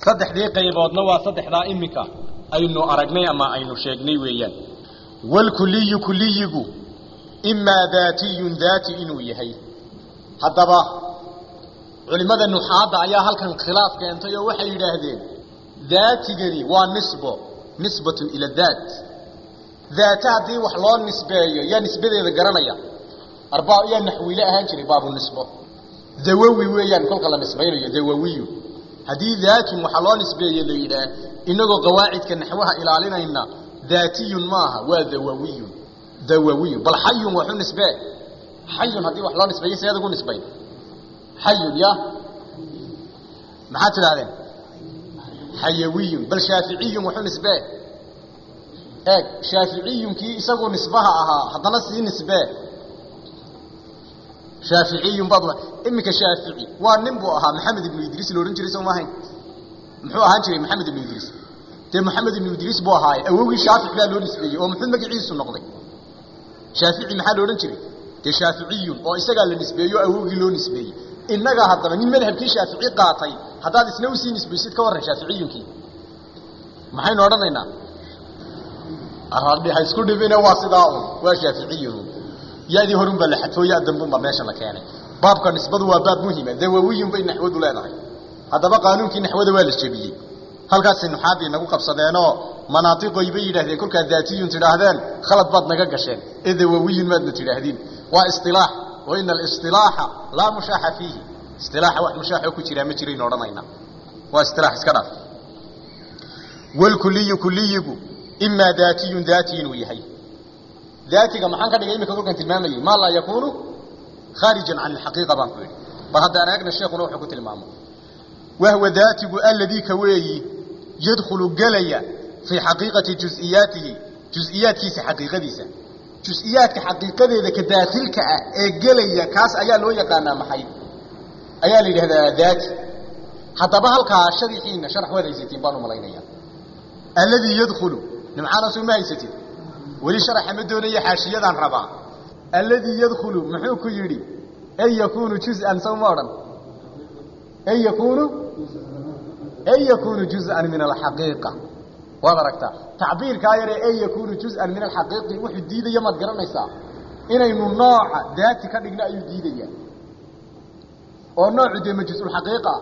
saddexdii qayboodna waa saddexdaa iminka aynu aragnay ama aynu sheegnay weeyaan walkuliyu kuliyigu imaa daatiyun daati inuu yahay haddaba culimmada nuxaadda ayaa halkan khilaaf keentay oo waxay yidhaahdeen daatigani waa nisbo nisbatun ila daat daata haddii wax loo nisbeeyo yaa nisbadeeda garanaya arbaa yaa naxwiile ahaan jiray baabu nisbo dawawi weeyaan kolka la nisbaynayo dawawiyu haddii daatun waxaa loo nisbeeye la yidhaah inagoo qawaacidka naxwaha ilaalinayna daatiyun maaha waa dawawiyun dawawiyun bal xayun waxu nisbee xayun haddii wax loo nisbeeye seed ugu nisbayn xayun ya maxaad tidhahdeen xayawiyun bal shaaficiyun waxu nisbee eeg shaaficiyunkii isagu nisbaha ahaa haddana sii nisbee shaaficiyun baad iminka shaafici waa nin buu ahaa maxamed ibnu idriis la odhan jiray soo maahayn muxuu ahaan jiray maxamed ibnu idriis dee maxamed ibnu idriis buu ahaaye awowgii shaafic baa loo nisbeeyey oo muxuu magaciisu noqday shaafici maxaa la odhan jiray dee shaaficiyun oo isagaa la nisbeeyo o awowgii loo nisbeeyey innaga haddaba nin madhabkii shaafici qaatay haddaad isna usii nisbaysid ka warran shaaficiyunkii maxaynu odhanaynaa ha isku dhibine waa sidaa un waa shaaficiyun yadii horun baa la xadfoo ya dambunbaa meesha la keenay baabka nisbadu waa baab muhima dawawiyun bay naxwadu leedahay haddaba qaanuunkii naxwada waa la jebiyey halkaasay nuxaadii nagu qabsadeenoo manaatiqoy bay yidhahdeen kolkaad daatiyun tidhaahdeen khalad baad naga gasheen ee dawawiyun maadna tidhaahdiin waa isilaax wa ina alisilaaxa laa mushaaxa fiihi isilaaxa wax mushaaxoo ku jiraa ma jiraynu odhanayna waa isilaax iska dhaaf walkuliyu kuliyigu imaa daatiyun daati inuu yahay daatiga maxaan ka dhigay imika kolkan tilmaamayey maa laa yakuunu khaarijan can alxaqiiqa baan ku yidhi bal haddaan eegna sheekuna wuxuu ku tilmaamo wahwa daatigu alladii ka weeyi yadkhulu gelaya fii xaqiiqati jusiyaatihi jusiyaadkiisa xaqiiqadiisa jusiyaadka xaqiiqadeeda ka daakhilka ah ee gelaya kaas ayaa loo yaqaanaa maxay ayaa la yidhahdaa daati haddaba halkaa sharixiina sharax waad haysatiin baan u malaynaya alladii yadkhulu nimcaana soo ma haysatid weli sharaxa ma doonaya xaashiyadaan rabaa alladii yadkhulu muxuu ku yidhi an yakuunu juz'an sow ma odhan an yakuunu an yakuunu juz'an min alxaqiiqa waad aragtaa tacbiirkaa yaree an yakuunu juz'an min alxaqiiqi wuxuu diidaya maad garanaysaa inaynu nooca daati ka dhigno ayuu diidaya oo noocu dee majusulxaqiiqa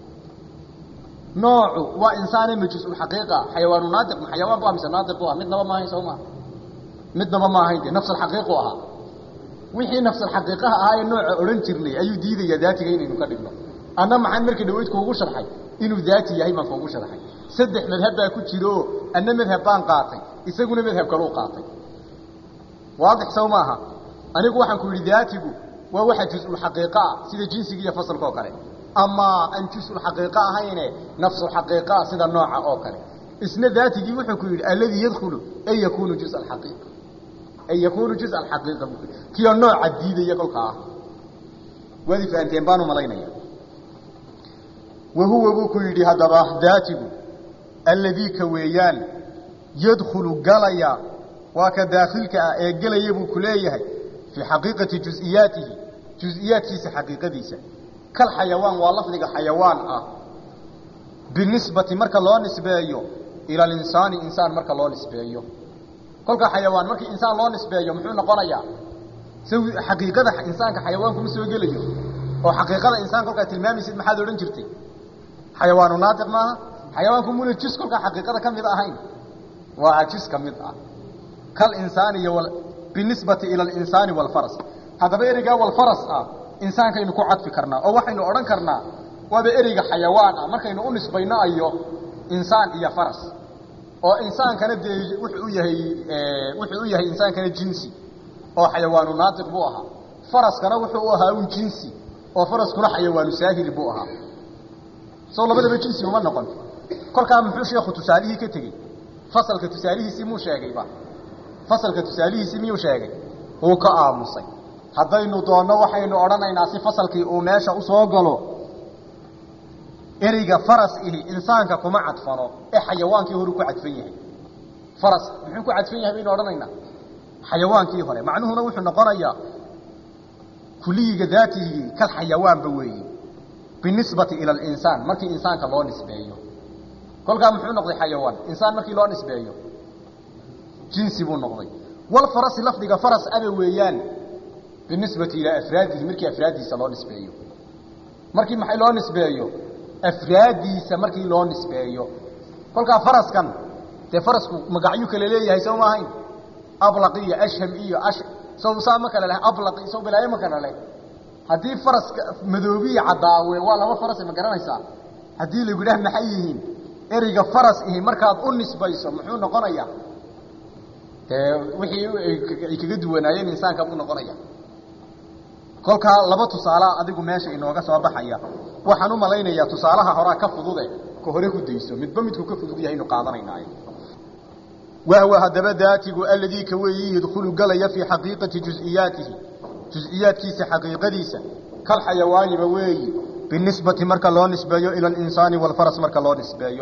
noocu waa insaane majusulxaqiiqa xayawaanu naadiq ma xayawaan bu ah mise naadiq bu ah midnaba maahayn soo maa midnaba ma ahayn dee nafsalxaqiiqu ahaa wixii nafsalxaqiiqaha ahaa ee nooca odhan jirnay ayuu diidayaa daatiga inaynu ka dhigno anna maxaan markii dhawayd kuugu sharxay inuu daati yahay baan kuugu sharxay saddex madhab baa ku jiro anna madhab baan qaatay isaguna madhab kaluu qaatay waadix sow maaha anigu waxaan ku yidhi daatigu waa waxa jusulxaqiiqa ah sida jinsiga iyo fasalka oo kale ama aan jusulxaqiiqa ahayne nafsulxaqiiqaa sida nooca oo kale isna daatigii wuxuu ku yidhi alladii yadkhulu an yakuunu juz alxaqiiqa an yakuunu juz alxaqiiqa buu ku yidhi kiyo nooca diidaya kolkaa waad i fahanteen baan u malaynaya wahuwa buu ku yidhi haddaba daatigu alladii ka weeyaan yadkhulu galaya waa ka daakhilka ah ee gelaya buu ku leeyahay fii xaqiiqati jusiyaatihi jusiyaadkiisa xaqiiqadiisa kal xayawaan waa lafdiga xayawaan ah binisbati marka loo nisbeeyo ila alinsaani insaan marka loo nisbeeyo kolka xayawaan markii insaan loo nisbeeyo muxuu noqonayaa xaqiiqada insaanka xayawaanku ma soo gelayo oo xaqiiqada insaan kolkaa tilmaamaysid maxaad odhan jirtay xayawaanu naatiq maaha xayawaanku muna jus kolkaa xaqiiqada ka mid ahayn waa jus ka mid ah kal insaani iyo binisbati ila alinsaani walfaras haddaba ereygaa walfaras ah insaankaynu ku cadfi karnaa oo waxaynu odhan karnaa waaba ereyga xayawaan ah markaynu u nisbayno ayo insaan iyo faras oo insaankana dee wuxuu u yahay wuxuu u yahay insaankana jinsi oo xayawaanu naatiq buu ahaa faraskana wuxuu u ahaa un jinsi oo faraskuna xayawaanu saahili buu ahaa soo labadaba jinsi uma noqon kolkaa muxuu sheekhu tusaalihii ka tegey fasalka tusaalihiisii muu sheegayba fasalka tusaalihiisii miyuu sheegay wuu ka aamusay haddaynu doonno waxaynu odhanaynaa si fasalkii uu meesha usoo galo ereyga faras ihi insaanka kuma cadfano ee xayawaankii hore ku cadfan yahay faras muxuu ku cadfan yahay baynu odhanaynaa xayawaankii hore macnuhuna wuxuu noqonayaa kuliyiga daatigii kal xayawaanba weeye binisbati ila alinsaan markii insaanka loo nisbeeyo kolkaa muxuu noqday xayawaan insaan markii loo nisbeeyo jinsi buu noqday walfarasi lafdiga faras aba weeyaan binisbati ilaa afraadihi markii afraaddiisa loo nisbeeyo markii maxay loo nisbeeyo afraaddiisa markii loo nisbeeyo kolkaa faraskan dee farasku magacyu kale leeyahay soo ma ahayn ablaq iyo ashham iyo ash sow saa ma kale leh ablaq sow bilaayo ma kale leh haddii faraska madoobiya caddaawe waa laba faras ma garanaysaa haddii lagu yidhaah maxay yihiin ereyga faras ihi markaad u nisbayso muxuu noqonayaa dee wixii ay kaga duwanaayeen insaanka buu noqonaya kolkaa laba tusaalea adigu meesha inooga soo baxaya waxaan u malaynayaa tusaalaha horaa ka fudude ka hore ku dayso midba midku ka fudud yahay inu qaadanaynaay wahwa haddaba daatigu aladii ka weeyi yadkhulu galaya fii xaqiiqati juز'iyaatihi juز'iyaadkiisa xaqiiqadiisa kal xayawaaniba weeyi binisbati marka loo nisbeeyo ila alinsaani waalfaras marka loo nisbeeyo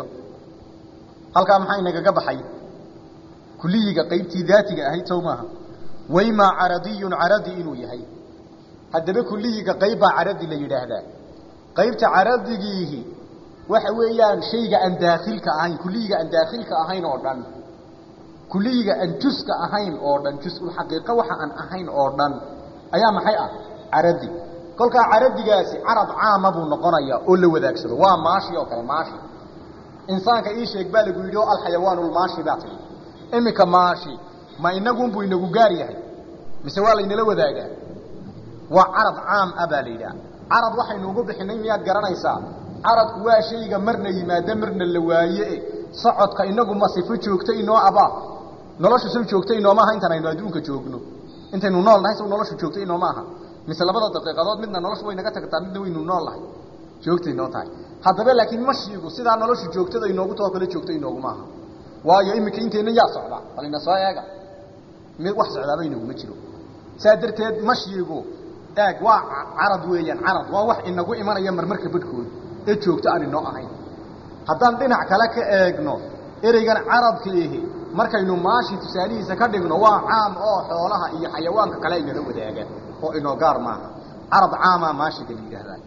halkaa maxaa inagaga baxay kuliyiga qaybtii daatiga ahayd sow maaha waymaa caradiyun caradi inuu yahay haddaba kuliyiga qayb baa caradi la yidhaahdaa qaybta caradigiihi waxa weeyaan shayga aan daakhilka ahayn kuliyiga aan daakhilka ahayn oo dhan kuliyiga aan juska ahayn oo dhan jusulxaqiiqa waxa aan ahayn oo dhan ayaa maxay ah caradi kolkaa caradigaasi carab caama buu noqonaya oo la wadaagsado waa maashi oo kale maashi insaanka ii sheeg baa lagu yidhi oo alxayawaanulmaashi baa tidhi iminka maashi ma inagunbuu inagu gaar yahay mise waa laynala wadaagaa waa carab caam ah baa la yidhaha carab waxaynu ugu bixinay miyaad garanaysaa carabku waa shayga marna yimaado marna la waaye socodka inagu ma sifo joogta inoo abaa nolosha sow joogta inooma aha intaan aynu adduunka joogno intaynu nool nahay sow nolosha joogta inooma aha mise labada daqiiqadood midna noloshu way naga tagtaa midna waynu nool nahay joogta inoo tahay haddaba laakiin mashiigu sidaa nolosha joogtada inoogu too kale joogta inooguma aha waayo iminka inteenna yaa socda bal ina soo eega mid wax socdaaba inaguma jiro saa darteed mashiigu eeg waa carad weeyaan carad waa wax inagu imanaya marmarka badhkooda ee joogto aan inoo ahayn haddaan dhinac kale ka eegno ereygan carabka ihi markaynu maashi tusaalihiisa ka dhigno waa caam oo xoolaha iyo xayawaanka kale inala wadaagaan oo inoo gaar maaha carab caamaa maashiga la yidhaahdaa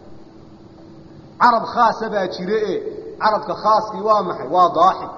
carab khaasa baa jire e carabka khaaskii waa maxay waa daaxik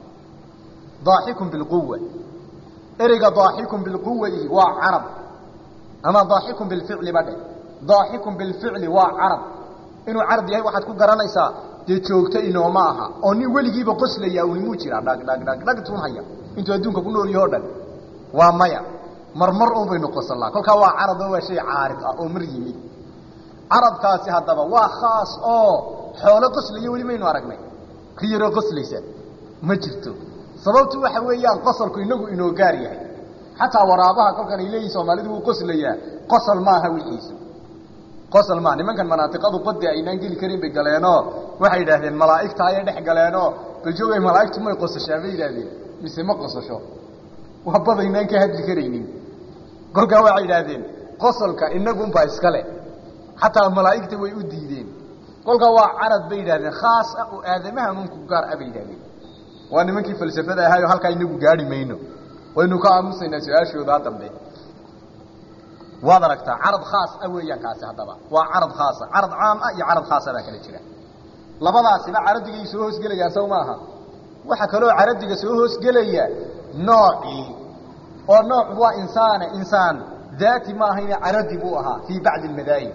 daaxikun bilquwa ereyga daaxikun bilquwa ihi waa carab ama daaxikun bilficli ba dhe daaxikun bilficli waa carab inuu carab yahay waxaad ku garanaysaa dee joogto inooma aha oo nin weligiiba qoslaya unimuu jiraa dhag dhag dhag dhag tunhaya intuu adduunka ku nool yaho dhan waa maya marmar un baynu qosalnaa kolkaa waa carabo waa shay caarid ah oo mar yimid carabkaasi haddaba waa khaas oo xoolo qoslaya weli maynu aragnay ka yaroo qoslaysa ma jirto sababtu waxa weeyaan qosalku inagu inoo gaar yahay xataa waraabaha kolkan ay leeyihin soomaalidu wuu qoslayaa qosal maaha wixiisu qosal maaha nimankan manaatiqadu qodi aynaan geli karin bay galeenoo waxay yidhaahdeen malaa'igta ayay dhex galeenoo baljoogay malaa'igtu may qosashaa bay yidhaahdeen mise ma qosasho waa badaynaan ka hadli karaynin kolkaa waxay yidhaahdeen qosolka inagunbaa iskale xataa malaa'igta way u diideen kolkaa waa carad bay yidhahdeen khaas ah oo aadamahan unku gaar ah bay yidhahdeen waa nimankii falsafada ahaayo halkaa inagu gaari mayno waynu ka aamusaynaa su-aashoodaa dambe waad aragtaa carad khaas ah weeyaan kaasi haddaba waa carad khaasa carad caam ah iyo carad khaasa baa kala jira labadaasiba caradigay soo hoosgelayaan sow maaha waxaa kaloo caradiga soo hoosgelaya noocii oo nooc waa insaane insaan daati ma ahayne caradi buu ahaa fii bacdi almadaahib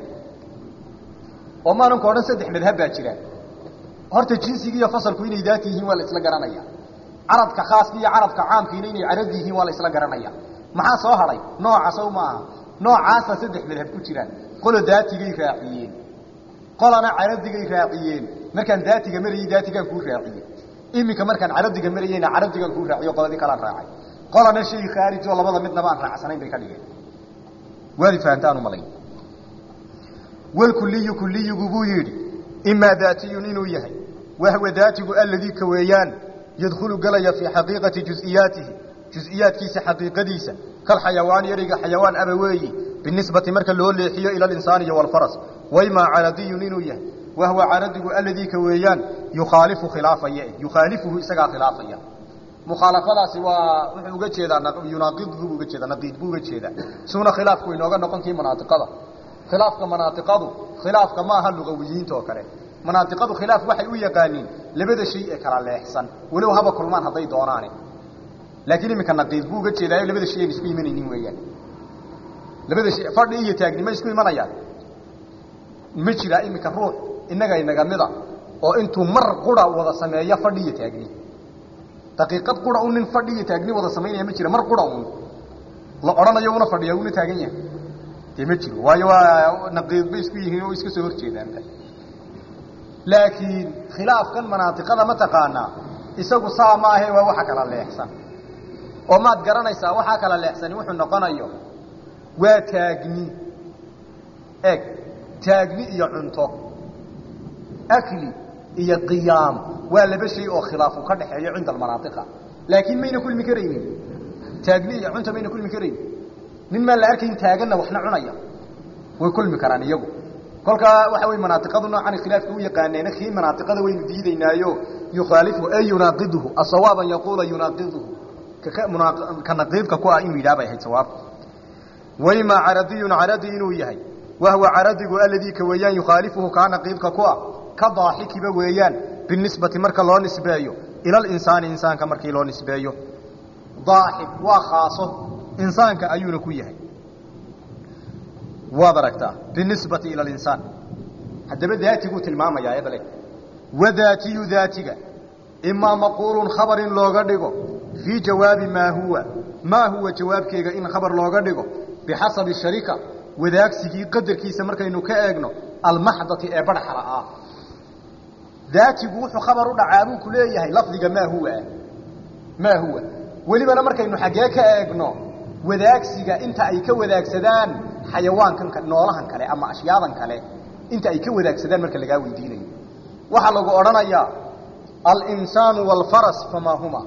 oo maalinka o dhan saddex madhab baa jira horta jinsiga iyo fasalku inay daati yihiin waa la isla garanaya carabka khaaska iyo carabka caamkiina inay caradi yihiin waa la isla garanaya maxaa soo hadhay nooca sow ma aha noocaasa saddex madhab ku jiraan qolo daatigay raaciyeen qolana caradigay raaciyeen markaan daatiga marayey daatigaan kuu raaciye iminka markaan caradiga marayeyna caradigaan kuu raaciyo qoladii kalaan raacay qolana shay khaarij oo labada midnaba aan raacsanayn bay ka dhigeen waadi fahantaan u malayn walkuliyu kuliyigu buu yidhi imaa daatiyun inuu yahay wahwa daatigu aladii ka weeyaan yadkhulu galaya fii xaqiiqati juز'iyaatihi juز'iyaadkiisa xaqiiqadiisa kalxayawaani ereyga xayawaan aba weeyi binisbati marka loo leexiyo ila alinsaani iyo walfaras waymaa caradiyun inuu yahay wahwa caradigu aladii ka weeyaan yukhaalifu khilaafaya yukhaalifuhu isagaa khilaafaya mukhaalafadaasi waa wuxuu uga jeedaa yunaaqidhu buu uga jeedaa naqiid buu uga jeedaa suuna khilaafku inooga noqon kii manaatiqada khilaafka manaatiqadu khilaafka maaha lugawiyiinta oo kale manaadiqadu khilaaf waxay u yaqaaniin labada shay ee kala leexsan walow haba kulmaan hadday doonaane laakiin iminka naqiid buu uga jeedaayo labada shay aan isku imanaynin weeyaan labada shay fadhi iyo taagnimo isku imanayaan ma jiraa iminka ruux innaga inaga mida oo intuu mar qura wada sameeyo fadhi iyo taagni daqiiqad qura un nin fadhi iyo taagni wada samaynaya ma jira mar qura un la odhanayo una fadhiya una taagan yahay dee ma jiro waayo waa naqiid bay isku yihiin oo iska soo horjeedaan laakiin khilaafkan manaatiqada ma taqaanaa isagu saa ma ahe waa waxa kala leexsan oo maad garanaysaa waxaa kala leexsani wuxuu noqonayo waa taagni eg taagni iyo cunto akli iyo qiyaam waa laba shay oo khilaafu ka dhaxeeyo cinda almanaatiqa laakiin mayna kulmi karaynin taagni iyo cunta mayna kulmi karaynin nin maan la arkayn taaganna waxna cunaya way kulmi karaan iyagu kolkaa waxa wey manaatiqadu noocan khilaafka u yaqaaneena kii manaatiqada waynu diidaynaayo yukhaalifu ay yunaaqiduhu asawaaban yaquula yunaaqiduhu ka naqiidka ku ah inuu yidhaha bay ahayd sawaab waymaa caradiyun caradi inuu yahay wahuwa caradigu aladii ka weeyaan yukhaalifuhu kaa naqiidka ku ah ka daaxikiba weeyaan binisbati marka loo nisbeeyo ila linsaani insaanka markii loo nisbeeyo daaxik waa khaaso insaanka ayuuna ku yahay waad aragtaa binisbati ila linsaan haddaba daatiguu tilmaamayaa ebale wadaatiyu daatiga imaa maquulun khabar in looga dhigo fii jawaabi maa huwa maa huwa jawaabkeega in khabar looga dhigo bixasabi sharika wadaagsigii qadarkiisa markaynu ka eegno almaxdati ee barxala ah daatigu wuxuu khabar u dhacaa buu ku leeyahay lafdiga maa huwa maa huwa welibana markaynu xaggee ka eegno wadaagsiga inta ay ka wadaagsadaan xayawaankan noolahan kale ama ashyaadan kale inta ay ka wadaagsadaan marka lagaa weydiinayo waxaa lagu odhanayaa alinsaanu waalfaras famaa huma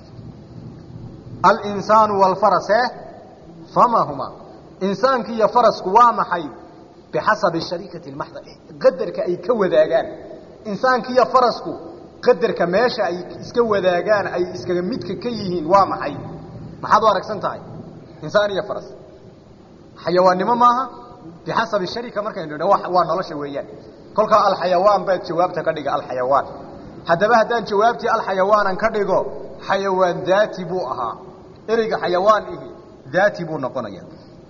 alinsaanu waalfaras e famaa huma insaanki iyo farasku waa maxay bixasabi sharikati lmaxda qadarka ay ka wadaagaan insaanki iyo farasku qadarka meesha ay iska wadaagaan ay iskaga midka ka yihiin waa maxay maxaad u aragsan tahay insaan iyo faras xayawaannimo maaha bixasabi sharika markaynu idha waa nolosha weeyaan kolkaa alxayawaan baad jawaabta ka dhiga alxayawaan haddaba haddaan jawaabtii alxayawaanan ka dhigo xayawaan daati buu ahaa ereyga xayawaan ihi daati buu noqonaya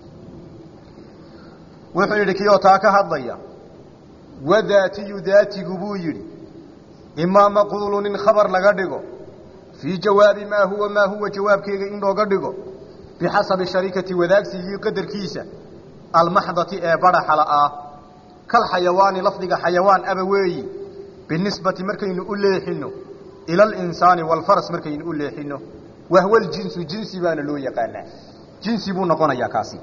wuxuu yidhi kiyoo taa ka hadlaya wadaatiyu daatigu buu yidhi imaa maquulun in khabar laga dhigo fii jawaabi maa huwa maa huwa jawaabkeega in looga dhigo bixasabi sharikati wadaagsigii qadarkiisa almaxdati ee baraxala ah kal xayawaani lafdiga xayawaan aba weeyi binisbati markaynu u leexino ila alinsaani waalfaras markaynu u leexino wahwa ljinsu jinsi baana loo yaqaanaa jinsi buu noqonayaa kaasi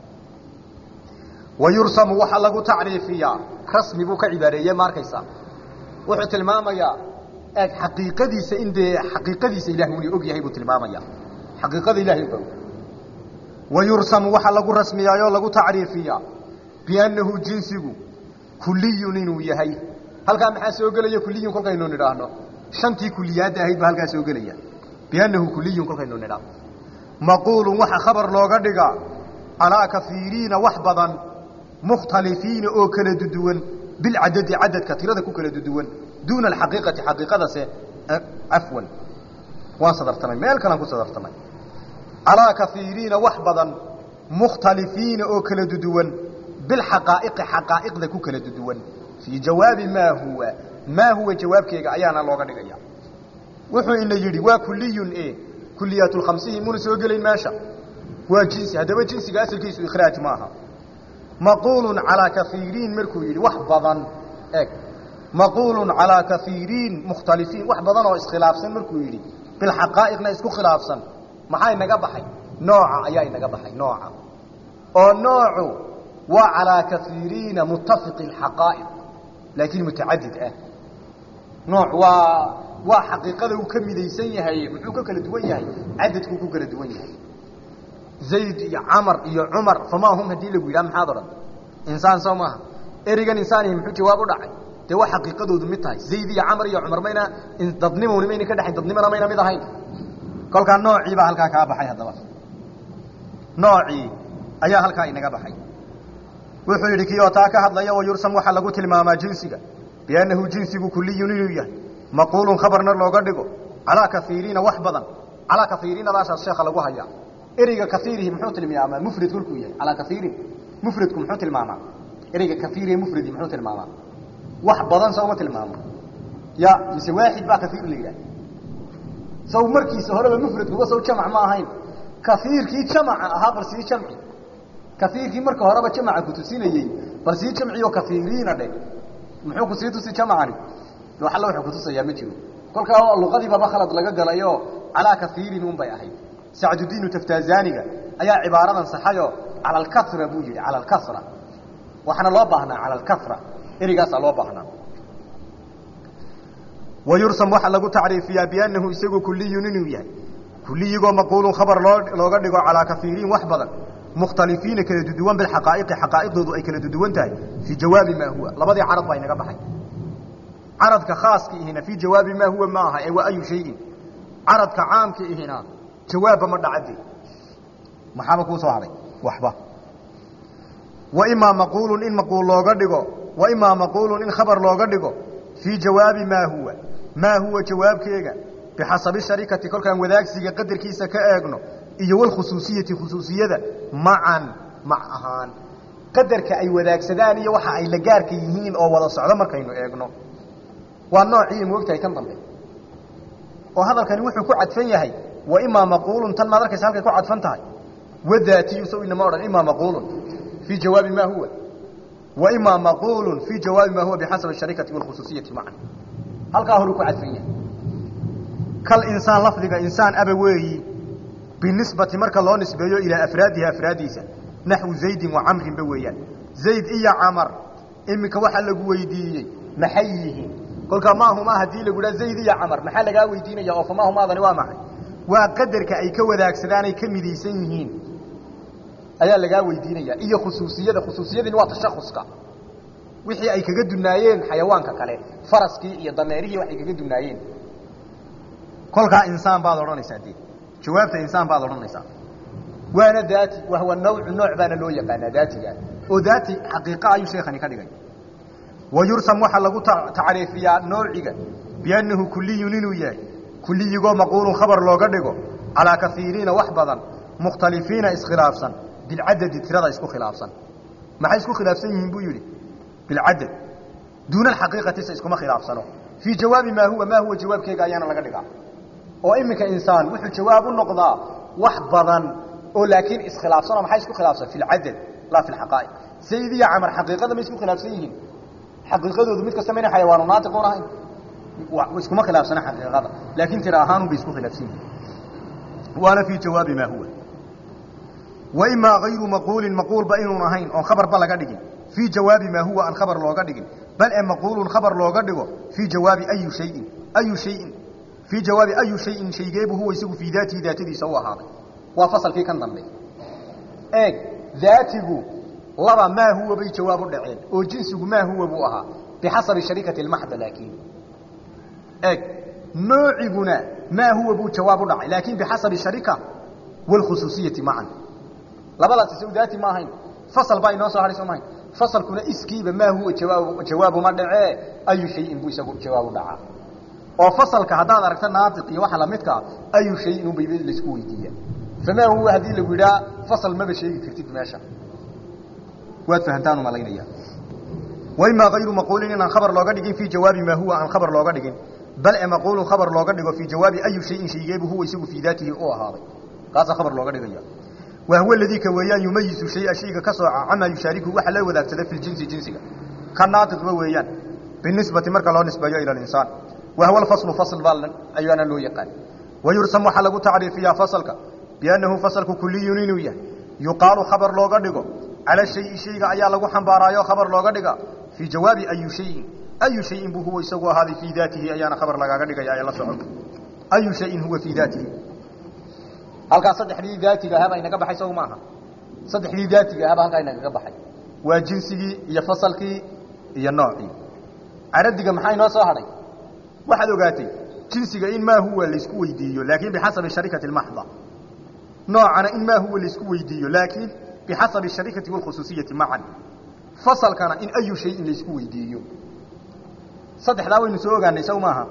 wa yursamu waxaa lagu tacriifiyaa rasmi buu ka cibaareeye ma arkaysaa wuxuu tilmaamayaa eeg xaqiiqadiisa in dee xaqiiqadiisa ilahay uni og yahay buu tilmaamaya xaqiiqada ilahay ba wayursamu waxaa lagu rasmiyaayoo lagu tacriifiyaa biannahu jinsigu kuliyun inuu yahay halkaa maxaa soo gelaya kuliyun kolkaynu nidhaahno shantii kuliyaadda ahayd baa halkaa soo gelaya biannahu kuliyun kolkaynu nidhaahno maquulun waxa khabar looga dhigaa calaa kafiiriina wax badan mukhtalifiina oo kala duduwan bilcadadi cadadka tirada ku kala duduwan duuna alxaqiiqati xaqiiqadase cafwan waan sadartamay meel kalaan ku sadartamay calaa kaiiriina wax badan mukhtalifiina oo kala duduwan bilxaqaa'iqi xaqaa'iqda ku kala duduwan fii jawaabi maa huwa maa huwa jawaabkeega ayaana looga dhigaya wuxuu ina yidhi waa kuliyun e kuliyaatulkhamsihi muna soo gelayn meesha waa jinsi haddaba jinsiga asalkiisu ikhraaj maaha maquulun calaa kaiiriin markuu yidhi wax badan eg maquulun calaa kaiiriin mukhtalifiin wax badan oo iskhilaafsan markuu yidhi bilxaqaa'iqna isku khilaafsan maxaa inaga baxay nooca ayaa inaga baxay nooca oo noocu waa calaa kaiiriina muttafiqi xaqaa'iq laakiin mutacadid ah nooc waa waa xaqiiqada uu ka midaysan yahay muxuu ka kala duwan yahay cadadkuu ku kala duwan yahay zayd iyo camar iyo cumar famaa hum haddii lagu yidhaha maxaad odhan insaan soo maaha ereygan insaanihi muxuu jawaab u dhacay dee waa xaqiiqadoodu mid tahay zayd iyo camar iyo cumar mayna dadnimowni mayna ka dhexayn dadnimona mayna mid ahayn kolkaa noocii baa halkaa kaa baxay haddaba noocii ayaa halkaa inaga baxay wuxuu yidhi kii oo taa ka hadlaya wayursam waxaa lagu tilmaamaa jinsiga biannahu jinsigu kuliyun inuu yahay maquulun khabarna looga dhigo calaa kaiiriina wax badan calaa kaiiriinadaashaas sheekha lagu hayaa ereyga kaiirihi muxuu tilmaamaa mufrad kolkuu yahay calaa kaiirin mufradku muxuu tilmaamaa ereyga kaiirihe mufradi muxuu tilmaamaa wax badan sawma tilmaamo ya mise waaxid baa kaiir la yidhaha saw markiisa horeba mufradkuba saw jamac ma ahayn kaiirkii jamaca ahaa bal sii jamci kaiirkii marka horeba jamaca kutusinayey bal sii jamciyo kaiiriina dhe muxuu kusii tusi jamacani alla wuxuu kutusayaa ma jiro kolkaa luqadiibaba khalad laga galayo calaa kaiirin un bay ahayd sacdudiinu taftazaniga ayaa cibaaradan saxayo cala alkasra buu yidhi cala alkasra waxaana loo baahnaa cala alkasra erigaasaa loo baahnaa wayursam waxaa lagu tacriifiyaa biannahu isagu kuliyun inuu yahay kuliyigoo maquulun khabar loo looga dhigo calaa kaiiriin wax badan mukhtalifiina kala duduwan bilxaqaa'iqi xaqaa'iqdoodu ay kala duduwan tahay fii jawaabi maa huwa labadii carad baa inaga baxay caradka khaaska ihina fii jawaabi maa huwa ma aha ee waa ayu shayin caradka caamka ihina jawaabba ma dhacade maxaaba kuu soo hadhay waxba wa imaa maquulun in maquul looga dhigo wa imaa maquulun in khabar looga dhigo fii jawaabi maa huwa maa huwa jawaabkeega bixasabi sharikati kolkaan wadaagsiga qadarkiisa ka eegno iyo walkhusuusiyati khusuusiyada macan mac ahaan qadarka ay wadaagsadaan iyo waxa ay la gaarka yihiin oo wada socdo markaynu eegno waa noocii moogtahay kan dambe oo hadalkani wuxuu ku cadfan yahay wa imaa maquulun tan maad arkaysa halkay ku cadfan tahay wadaatiyu saw inama odhan imaa maquulun fii jawaabi maa huwa wa imaa maquulun fii jawaabi maa huwa bixasabi sharikati walkhusuusiyati macan halkaa horuu ku cadfan yahay kal insaan lafdiga insaan aba weeyi binisbati marka loo nisbeeyo ilaa afraadihi afraadiisa naxwu zaydin wa camrinba weeyaan zayd iyo camar iminka waxaa lagu weydiiyey maxay yihiin kolkaa maahumaa haddii lagu dhaha zayd iyo camar maxaa lagaa weydiinaya oo famaahumaadani waa maxay waa qadarka ay ka wadaagsadaan ay ka midaysan yihiin ayaa lagaa weydiinaya iyo khusuusiyada khusuusiyadini waa tashakuska wixii ay kaga dunaayeen xayawaanka kale faraskii iyo dameerihii waxay kaga dunaayeen kolkaa insaan baad odhanaysaa dee jawaabta insaan baad odhanaysaa waana daati wahwa nawcu nooc baana loo yaqaanaa daatiga oo daati xaqiiqa ayuu sheekhani ka dhigay wayursam waxaa lagu tacriifiyaa noociga biannahu kuliyun inuu yahay kuliyigoo maquulun khabar looga dhigo calaa kaiiriina wax badan mukhtalifiina iskhilaafsan bilcadadi tirada isku khilaafsan maxay isku khilaafsan yihiin buu yidhi bilcadad duuna alxaqiiqati se iskuma khilaafsano fii jawaabi maa huwa maa huwa jawaabkeega ayaana laga dhigaa oo iminka insaan wuxuu jawaab u noqdaa wax badan oo laakiin iskhilaafsanoo maxay isku khilaafsan fi lcadad laa fi lxaqaa'iq zayd iyo camar xaqiiqada ma isku khilaafsan yihiin xaqiiqadoodu mid kasta mayna xayawaanu naatiquun ahayn iskuma khilaafsana xaqiiqada laakiin tira ahaanun bay isku khilaafsan yihiin waana fii jawaabi maa huwa wa imaa hayru maquulin maquulba inuun ahayn oon khabarba laga dhigin fii jawaabi maa huwa aan khabar looga dhigin bal ee maquulun khabar looga dhigo fii jawaabi ayu shayin ayu shayin fii jawaabi ayu shayin shaygeebu huwa isagu fii daatihi daatadiisa u ahaaday waa fasalkii kan dambe eeg daatigu laba maa huwa bay jawaab u dhaceen oo jinsigu maa huwa buu ahaa bixasabi sharikati lmaxda laakiin eeg noociguna maa huwa buu jawaab u dhacay laakiin bixasabi sharika wاlkhusuusiyati macan labadaasi saw daati ma ahayn fasal baa inoo soo hahay soo mahayn fasalkuna iskiiba maa huwa jawaab jawaabuma dhacee ayu shayin buu isagu jawaab u dhacaa oo fasalka haddaad aragto naatiq iyo waxa lamidkaa ayu shayin unbay laisku weydiiya famaa huwa haddii lagu yidhaha fasal maba sheegi kartid meesha waad fahantaan umalaynaya waimaa hayru maquulin inaan khabar looga dhigin fii jawaabi maa huwa aan khabar looga dhigin bal e maquulun khabar looga dhigo fii jawaabi ayu shayin shaygeebu huwa isagu fii daatihi u ahaaday kaasaa khabar looga dhigaya wa huwa aladii ka weeyaan yumayizu shaya shayga ka sooca camaa yushaariku waxa la wadaagsada fi ljinsi jinsiga ka naatiqba weeyaan binisbati marka loo nisbeeyo ila linsaan wa huwa alfaslu fasl baa ayaana loo yaqaan wayursam waxaa lagu tacriifiyaa fasalka biannahu fasalku kuliyun inuu yahay yuqaalu khabar looga dhigo cala shayi shayga ayaa lagu xambaaraayo khabar looga dhiga fii jawaabi ayu shayin ayu shayin buu huwa isagu ahaaday fii daatihi ayaana khabar lagaaga dhigaya ee la socon ayu shayin huwa fii daatihi halkaa saddexdii daatiga ahaabaa inaga baxay sow maaha saddexdii daatiga ahaabaa halkaa inagaga baxay waa jinsigii iyo fasalkii iyo noocii caradiga maxaa inoo soo hadhay waxaad ogaatay jinsiga in maa huwa laisku weydiiyo laakiin bixasabi sharikati maxda noocana in maa huwa laisku weydiiyo laakiin bixasabi sharikati wاlkhusuusiyati macan fasalkana in ayu shayin laisku weydiiyo saddexdaa waynu soo ogaanay sow maaha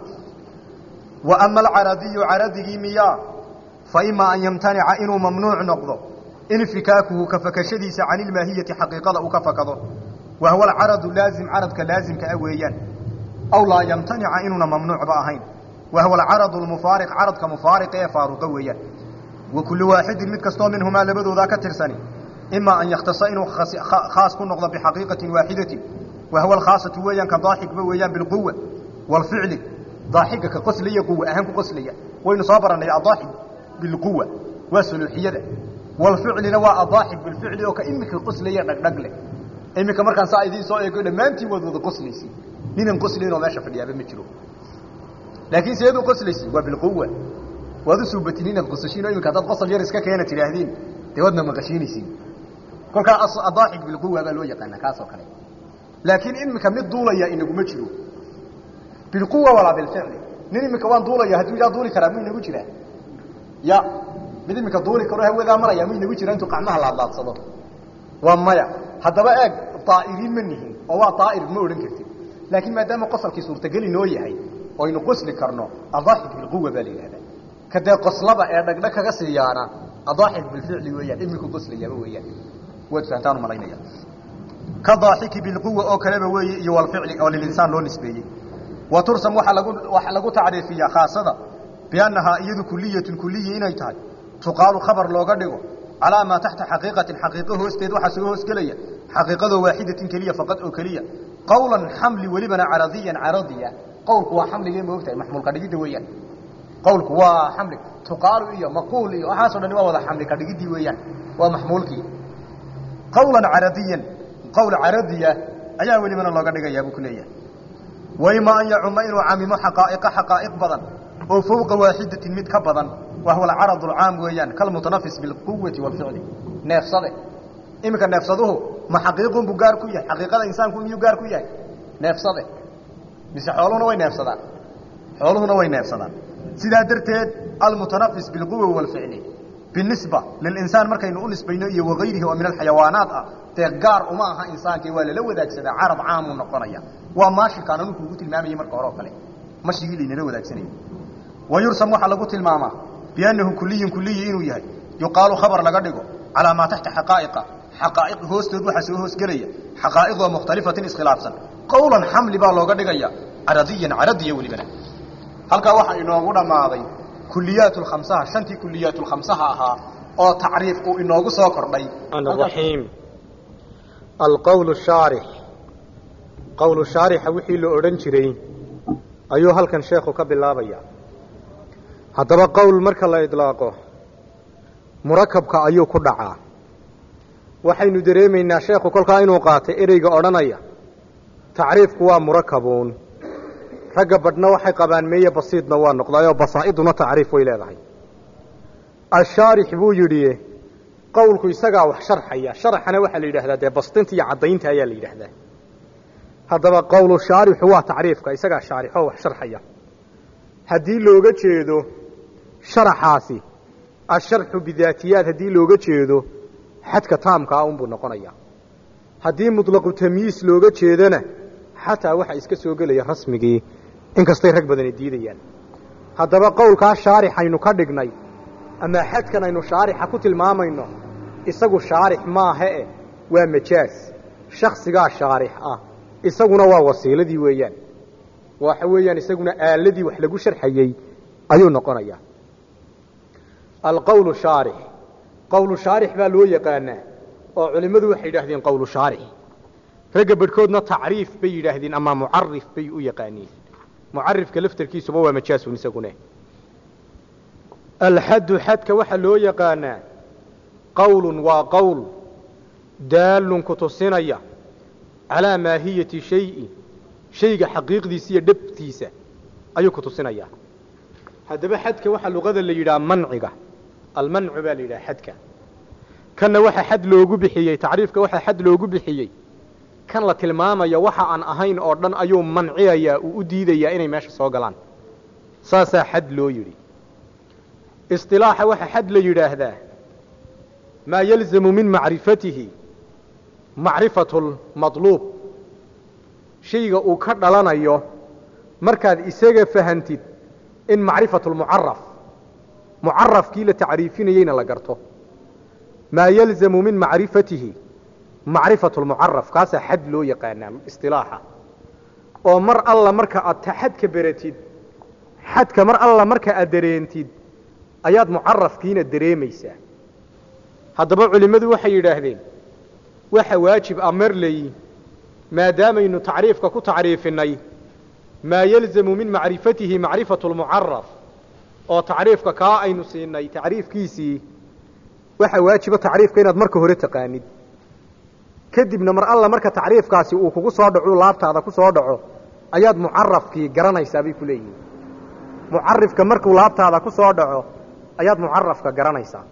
wa ama alcaradiyu caradigii miyaa fa imaa an yamtanica inuu mamnuuc noqdo infikaakuhu ka fakashadiisa can ilmaahiyati xaqiiqada uu ka fakado wa huwa alcaradu laazim caradka laazimka ah weeyaan aw laa yamtanica inuuna mamnuucba ahayn wa huwa alcaradu lmufaariq caradka mufaariqa ee faaruqa weeyaan wa kullu waaxidin mid kastoo minhumaa labadoodaa ka tirsani imaa an yakhtasa inuu khaas ku noqdo bixaqiiqatin waaxidatin wa huwa alkhaasatu weeyaan ka daaxigba weeyaan bilquwa waalficli daaxiga ka qoslaya quwa ahaan ku qoslaya waynu soo barannay adaaxig bilquwa waa suluuxiyada waalficlina waa adaaxig bilficli oo ka imika qoslaya dhagdhag leh iminka markaan saa idiin soo eego dhammaantiin waad wada qoslaysi ninan qoslayn oo meesha fadhiyaaba ma jiro laakiin seed u qoslaysi waa bilquwa waad u suubatin inaad qosashiin oo iminka haddaad qosol yar iska keena tidhaahdiin dee waadna maqashiinaysiin kolkaa adaaxig bilquwa baa loo yaqaanaa kaasoo kale laakiin iminka mid duulaya inaguma jiro bilquwa walaa bilficli nin iminka waan duulaya hadduu idaa duuli karaa mu inagu jiraa ya mid iminka duuli karo hawadaa maraya mu inagu jira intuu qacmaha laadlaadsado waa maya haddaba eeg daa'iriin ma nihin oo waa daa'ir ma odhan kartid laakiin maadaama qosolkii suurtageli noo yahay oynu qosli karno adaaxig bilquwa baa la yidhahdaa kadee qoslaba ee dhagdhag kaga siiyaana adaaxig bilficli weeyaan iminku qoslayaaba weeyaan waad fahantaan umalaynaya ka daaxiki bilquwa oo kaleba weeye iyo walficli oo lilinsaan loo nisbeeyey wa tursam waaa lagu waxaa lagu tacriifiyaa khaasada biannahaa iyadu kuliyatun kuliyi inay tahay tuqaalu khabar looga dhigo calaa maa taxta xaqiiqatin xaqiiqo hoosteed waxaa soo hoosgelaya xaqiiqadoo waaxidatin keliya faqad oo keliya qawlan xamli welibana caradiyan caradiya qawlku waa xamligee moogtahay maxmuulka dhigidda weeyaan qawlku waa xamli tuqaalu iyo maquul iyo waxaaso dhani waa wada xamli ka dhigidii weeyaan waa maxmuulkii qawlan caradiyan qawl caradiya ayaa welibana looga dhigayaa buu ku leeyahay waima an yacuma inuu camimo xaqaa'iqa xaqaa'iq badan oo fowqa waaxidatin mid ka badan wa huwa alcaradu alcaam weeyaan kalmutanafis bilquwati waalficli neefsade iminka neefsaduhu ma xaqiiqun buu gaar ku yahay xaqiiqada insaanku miyuu gaar ku yahay neefsade mise xooluhuna way neefsadaan xooluhuna way neefsadaan sidaa darteed almutanafis bilquwa waalficli binisba lilinsaan markaynu u nisbayno iyo wagayrihi oo min alxayawaanaat ah dee gaar uma aha insaankii waa lala wadaagsadaa carab caamuu noqonaya waa maashikaan anu kuugu tilmaamayey marka hore oo kale mashigii laynala wadaagsanayay wa yursam waxaa lagu tilmaamaa biannahu kuliyun kuliyi inuu yahay yuqaalu khabar laga dhigo calaa maa taxta xaqaa'iqa xaqaa'iq hoostood waxaa soo hoosgelaya xaqaa'iqoo mukhtalifatin iskhilaafsan qawlan xamli baa looga dhigaya caradiyan caradiya welibana halkaa waxaa inoogu dhammaaday kuliyaat lkhamsaha shantii kuliyaat lkhamsaha ahaa oo tacriif uu inoogu soo kordhay الرحيم القول الشارح قول الشارح wixii la odhan jiray ayuu halkan sheekhu ka bilaabaya haddaba qowl marka la idlaaqo murakabka ayuu ku dhacaa waxaynu dareemaynaa sheekhu kolkaa inuu qaatay ereyga odhanaya tacriifku waa murakabuun ragga badhna waxay qabaan meeye basiidna waa noqdaayoo basaa'iduna tacriif way leedahay ashaarix buu yidhi qowlku isagaa wax sharxaya sharxana waxaa la yidhahdaa dee bastinta iyo caddaynta ayaa la yidhaahdaa haddaba qowlu shaarixu waa tacriifka isagaa shaarixoo wax sharxaya haddii looga jeedo sharaxaasi asharxu bidaatiyaad haddii looga jeedo xadka taamka ah unbuu noqonayaa haddii mutlaqu tamyiis looga jeedona xataa waxa iska soo gelaya rasmigii inkastay rag badani diidayaan haddaba qowlkaa shaarixaynu ka dhignay ama xadkan aynu shaarixa ku tilmaamayno isagu shaarix maaha eh waa majaas shaksigaa shaarix ah isaguna waa wasiiladii weeyaan waxa weeyaan isaguna aaladii wax lagu sharxayey ayuu noqonayaa alqowlu shaarix qowlu shaarix baa loo yaqaanaa oo culimmadu waxay yidhaahdeen qowlu shaarix ragga badhkoodna tacriif bay yidhaahdeen ama mucarif bay u yaqaaniin mucarifka laftarkiisuba waa majaasun isagune alxaddu xadka waxaa loo yaqaanaa qowlun waa qowl daallun ku tusinaya calaa maahiyati shayi shayga xaqiiqdiisa iyo dhabtiisa ayuu ku tusinayaa haddaba xadka waxaa luqada la yidhaha manciga almancu baa la yidhaha xadka kanna waxaa xad loogu bixiyey tacriifka waxaa xad loogu bixiyey kan la tilmaamaya waxa aan ahayn oo dhan ayuu manciyayaa uu u diidayaa inay meesha soo galaan saasaa xad loo yidhi isilaaxa waxaa xad la yidhaahdaa maa yalzamu min macrifatihi macrifatu lmadluub shayga uu ka dhalanayo markaad isaga fahantid in macrifatu lmucaraf mucarafkii la tacriifinayeyna la garto maa yalzamu min macrifatihi macrifatu lmucaraf kaasaa xad loo yaqaanaa istilaaxa oo mar alla marka aad xadka beratid xadka mar alla marka aad dareentid ayaad mucarafkiina dareemaysaa haddaba culimmadu waxay yidhaahdeen waxa waajib a marley maadaamaynu tacriifka ku tacriifinay maa yalzamu min macrifatihi macrifatu lmucaraf oo tacriifka kaa aynu siinay tacriifkiisii waxaa waajiba tacriifka inaad marka hore taqaanid kadibna mar alla marka tacriifkaasi uu kugu soo dhaco laabtaada ku soo dhaco ayaad mucarafkii garanaysaa bay ku leeyihiin mucarifka markuu laabtaada ku soo dhaco ayaad mucarafka garanaysaa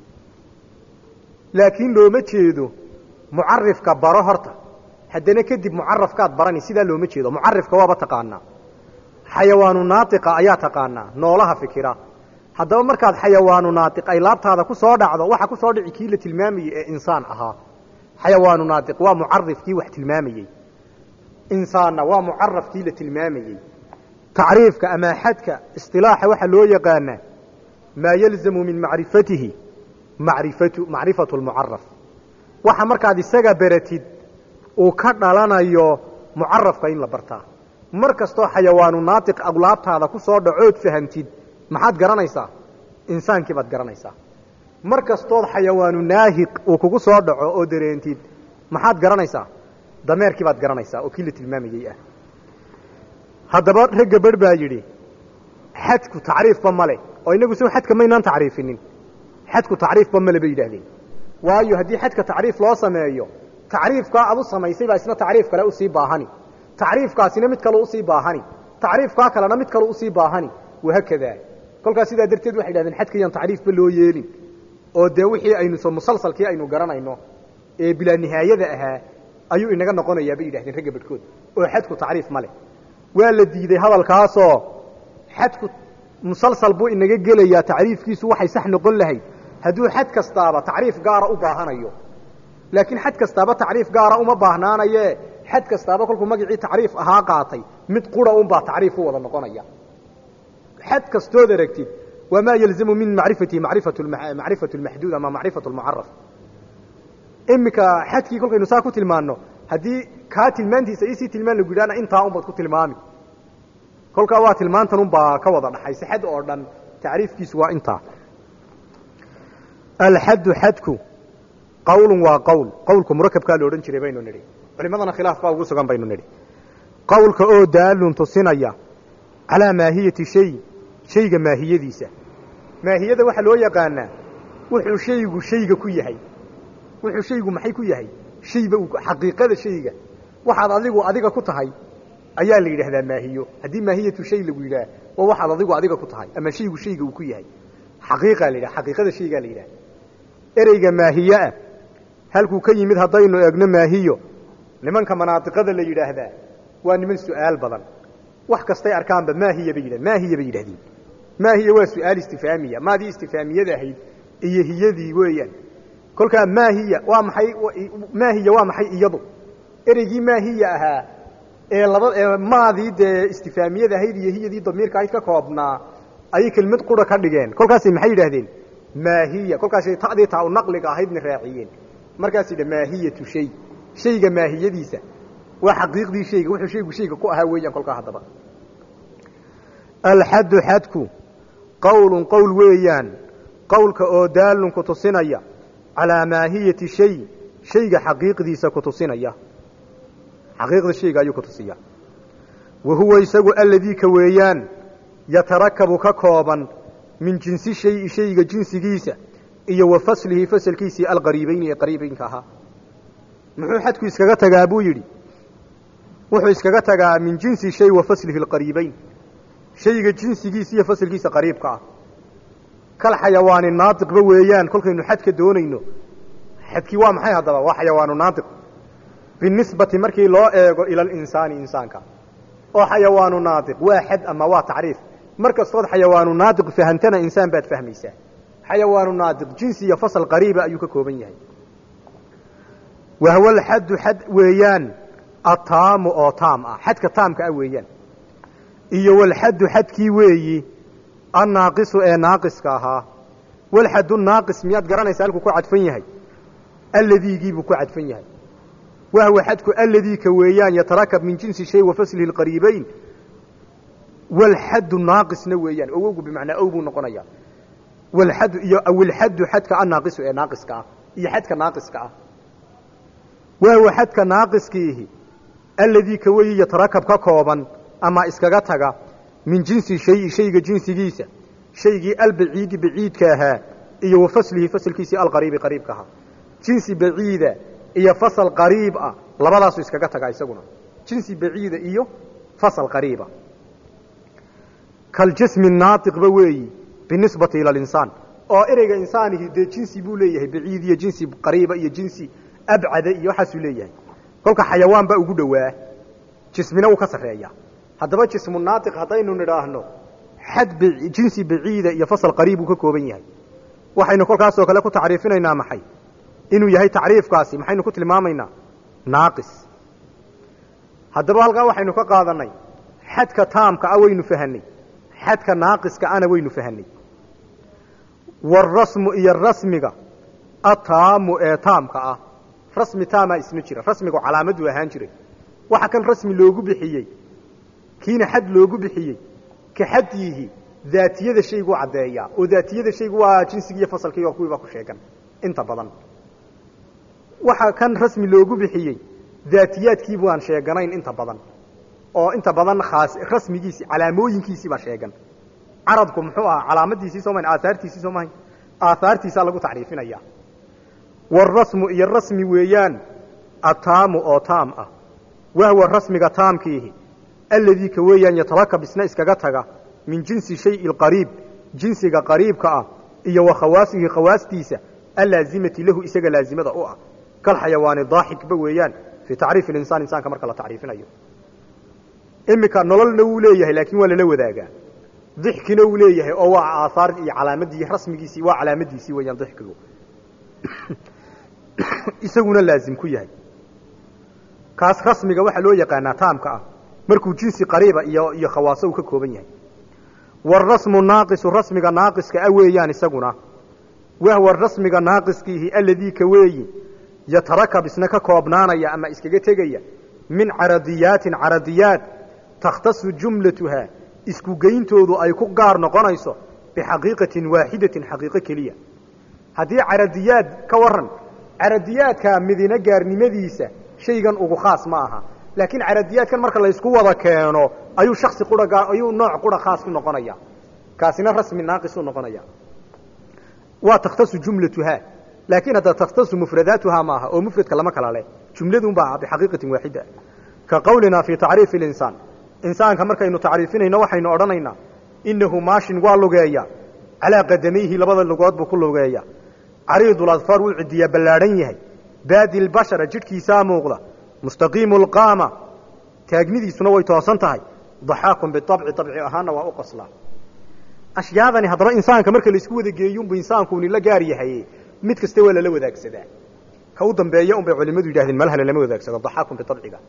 laakiin looma jeedo mucarifka baro horta haddana kadib mucarafkaad barani sidaa looma jeedo mucarifka waaba taqaanaa xayawaanu naatiqa ayaa taqaanaa noolaha fikira haddaba markaad xayawaanu naatiq ay laabtaada ku soo dhacdo waxa ku soo dhici kii la tilmaamayey ee insaan ahaa xayawaanu naatiq waa mucarifkii wax tilmaamayey insaanna waa mucarafkii la tilmaamayey tacriifka ama xadka isilaaxa waxaa loo yaqaanaa maa yalzamu min macrifatihi marifatu macrifatu lmucaraf waxa markaad isaga beratid uu ka dhalanayo mucarafka in la bartaa mar kastoo xayawaanu naatiq aglaabtaada ku soo dhacood fahantid maxaad garanaysaa insaankii baad garanaysaa mar kastood xayawaanu naahiq uu kugu soo dhaco oo dareentid maxaad garanaysaa dameerkii baad garanaysaa oo kii la tilmaamayey ah haddaba ragga barh baa yidhi xadku tacriifba male oo inagu soo xadka maynaan tacriifinin xadku tacriifba male bay yidhaahdeen waayo haddii xadka tacriif loo sameeyo tacriifkaa ad u samaysay baa isna tacriif kale usii baahani tacriifkaasina mid kale usii baahani tacriifkaa kalena mid kale usii baahani wahaakadaa kolkaas sidaa darteed waxay yidhahdeen xadkayaan tacriifba loo yeelin oo dee wixii aynu musalsalkii aynu garanayno ee bilaa nihaayada ahaa ayuu inaga noqonayaa bay yidhahdeen ragga badhkood oo xadku tacriif ma leh waa la diiday hadalkaasoo xadku musalsal buu inaga gelayaa tacriifkiisu waxay sax noqon lahayd hadduu xad kastaaba tacriif gaara u baahanayo laakiin xad kastaaba tacriif gaara uma baahnaanaye xad kastaaba kolkuu magacii tacriif ahaa qaatay mid qura unbaa tacriif u wada noqonaya xad kastood aragtid wamaa yalzamu min macrifatihi macrifatu lmaxduud ama macrifatu lmucaraf iminka xadkii kolkaynu saa ku tilmaanno haddii kaa tilmaantiisa isii tilmaan lagu yidhahna intaa unbaad ku tilmaami kolkaa waa tilmaantan unbaa ka wada dhaxaysa xad oo dhan tacriifkiisu waa intaa alxaddu xadku qawlun waa qowl qowlka murakabkaa la odhan jiray baynu nidhi culimadana khilaaf baa ugu sugan baynu nidhi qowlka oo daalun tusinaya calaa maahiyati shay shayga maahiyadiisa maahiyada waxaa loo yaqaanaa wuxuu shaygu shayga ku yahay wuxuu shaygu maxay ku yahay shayba xaqiiqada shayga waxaad adigu adiga ku tahay ayaa la yidhaahdaa maahiyo haddii maahiyatu shay lagu yidhaah waa waxaad adigu adiga ku tahay ama shaygu shayga uu ku yahay xaqiiqaa la yidhaha xaqiiqada shaygaa la yidhaha ereyga maahiyeah halkuu ka yimid haddaynu eegno maahiyo nimanka manaadiqada la yidhaahdaa waa niman su'aal badan wax kastay arkaanba maahiya bay yidhah maahiya bay yidhahdeen maahiya waa su'aal istifaamiya maadii istifaamiyada ahayd iyo hiyadii weeyaan kolkaa maahiya waa maxay maahiya waa maxay iyadu ereygii maahiya ahaa ee laba ee maadii dee istifaamiyada ahayd iyo hiyadii damiirka ahayd ka koobnaa ayay kelmad qura ka dhigeen kolkaasay maxay yidhahdeen maahiya kolkaasay ta'dii taa u naqliga ahaydna raaciyeen markaas yidha maahiyatu shay shayga maahiyadiisa waa xaqiiqdii shayga wuxuu shaygu shayga ku ahaa weeyaan kolkaa haddaba alxaddu xadku qowlun qowl weeyaan qowlka oo daalun ku tusinaya calaa maahiyati shay shayga xaqiiqdiisa ku tusinaya xaqiiqda shayga ayuu ku tusiya wa huwa isagu alladii ka weeyaan yatarakabu ka kooban min jinsi shayi shayga jinsigiisa iyo wa faslihi fasalkiisii alqariibayni ee qariibaynka ahaa muxuu xadku iskaga tagaa buu yidhi wuxuu iskaga tagaa min jinsi shay wa faslihi alqariibayn shayga jinsigiisa iyo fasalkiisa qariibka ah kal xayawaani naatiqba weeyaan kolkaynu xadka doonayno xadkii waa maxay haddaba waa xayawaanu naatiq binisbati markii loo eego ila alinsaani insaanka oo xayawaanu naatiq waa xad ama waa tacriif mar kastood xayawaanu naatiq fahantana insaan baad fahmaysaa xayawaanu naatiq jinsi iyo fasal qariiba ayuu ka kooban yahay wahwa alxaddu xad weeyaan ataamu oo taam ah xadka taamka ah weeyaan iyo walxaddu xadkii weeyi annaaqisu ee naaqiska ahaa walxaddu naaqis miyaad garanaysaa halkuu ku cadfan yahay alladiigiibuu ku cadfan yahay wahwa xadku alladiika weeyaan yatarakab min jinsi shay wa faslihi lqariibayn walxaddu naaqisna weeyaan owowgu bimacnaa ow buu noqonayaa walxaddu iyo awilxaddu xadka annaaqisu ee naaqiska ah iyo xadka naaqiska ah wahwa xadka naaqiskiihi alladii ka weyi yatarakab ka kooban ama iskaga taga min jinsi shayi shayga jinsigiisa shaygii albaciidi baciidka ahaa iyo wa faslihi fasalkiisii alqariibi qariibka ahaa jinsi baciida iyo fasal qariib ah labadaasu iskaga tagaa isaguna jinsi baciida iyo fasal qariiba kaljismi naatiqba weeyi binisbati ila alinsaan oo ereyga insaanihi dee jinsi buu leeyahay baciid iyo jinsi qariiba iyo jinsi abcada iyo waxaasuu leeyahay kolka xayawaan baa ugu dhowaa jismina wuu ka sarreeya haddaba jismu naatiq haddaynu nidhaahno xad jinsi baciida iyo fasal qariib uu ka kooban yahay waxaynu kolkaasoo kale ku tacriifinaynaa maxay inuu yahay tacriifkaasi maxaynu ku tilmaamaynaa naaqis haddaba halkaa waxaynu ka qaadanay xadka taamka ah waynu fahanay xadka naaqiska ana waynu fahanay warasmu iyo rasmiga ataamu ee taamka ah rasmi taamaa isma jira rasmigu calaamaduu ahaan jiray waxa kan rasmi loogu bixiyey kiina xad loogu bixiyey ka xadyihi daatiyada shayguu caddeeyaa oo daatiyada shaygu waa jinsigii iyo fasalkii oo kuwiibaa ku sheegan inta badan waxa kan rasmi loogu bixiyey daatiyaadkiibu aan sheeganayn inta badan oo inta badan khaas rasmigiisi calaamooyinkiisii baa sheegan carabku muxuu ahaa calaamadiisii soo mahayn aahaartiisii soo mahayn aahaartiisaa lagu tacriifinaya warasmu iyo rasmi weeyaan ataamu oo taam ah wahwa rasmiga taamkiihi alladii ka weeyaan yatarakab isna iskaga taga min jinsi shayi alqariib jinsiga qariibka ah iyo wa khawaasihi khawaastiisa allaazimati lahu isaga laazimada u ah kal xayawaani daaxikba weeyaan fii tacriifi linsaan insaanka marka la tacriifinayo iminka nololna wuu leeyahay laakiin waa lala wadaagaa dixkina wuu leeyahay oo waa aahaar iyo calaamadii rasmigiisii waa calaamadiisii weeyaan dixkigu isaguna laazim ku yahay kaas rasmiga waxaa loo yaqaanaa taamka ah markuu jinsi qariiba iyo iyo khawaaso uu ka kooban yahay warasmu naaqisu rasmiga naaqiska a weeyaan isaguna wahwa rasmiga naaqiskiihi alladii ka weeyi yatarakab isna ka koobnaanaya ama iskaga tegaya min caradiyaatin caradiyaat takhtasu jumlatuhaa isku geyntoodu ay ku gaar noqonayso bixaqiiqatin waaxidatin xaqiiqo keliya haddii caradiyaad ka waran caradiyaadka midina gaarnimadiisa shaygan ugu khaas ma aha laakiin caradiyaadkan marka laysku wada keeno ayuu shaksi qura ayuu nooc qura khaas ku noqonaya kaasina rasmi naaqisuu noqonaya waa takhtasu jumlatuhaa laakiin hadda takhtasu mufradaatuhaa maaha oo mufradka lama kala leh jumladunbaa bixaqiiqatin waaxida ka qawlinaa fii tacriifi alinsaan insaanka markaynu tacriifinayno waxaynu odhanaynaa innahu maashin waa lugeeya calaa qadamayhi labada lugood buu ku lugeeya cariidul adfaar wuu cidiyaa ballaadhan yahay baadi lbashara jidhkiisaa muuqda mustaqiimu lqaama taagnidiisuna way toosan tahay daxaakun biabci abci ahaanna waa u qoslaa ashyaadani haddaba insaanka marka laisku wada geeyunbu insaankuuni la gaar yahay mid kasta waa lala wadaagsadaa ka u dambeeya unbay culimadu yidhahdeen malhala lama wadaagsado daxaakun biabciga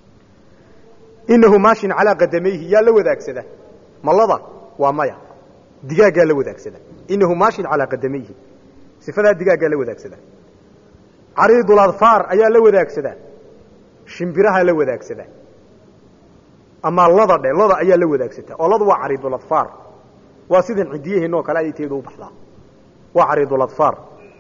inahu maashin calaa qadamayhi yaa la wadaagsada malada waa maya digaaggaa la wadaagsada inahu maashin calaa qadamayhi sifadaa digaaggaa la wadaagsada cariidul adfaar ayaa la wadaagsadaa shimbirahaa la wadaagsadaa ama lada dhe lada ayaa la wadaagsataa oo ladu waa cariidul adfaar waa sidan cidiyaheena oo kale ayay teedu u baxdaa waa cariidul adfaar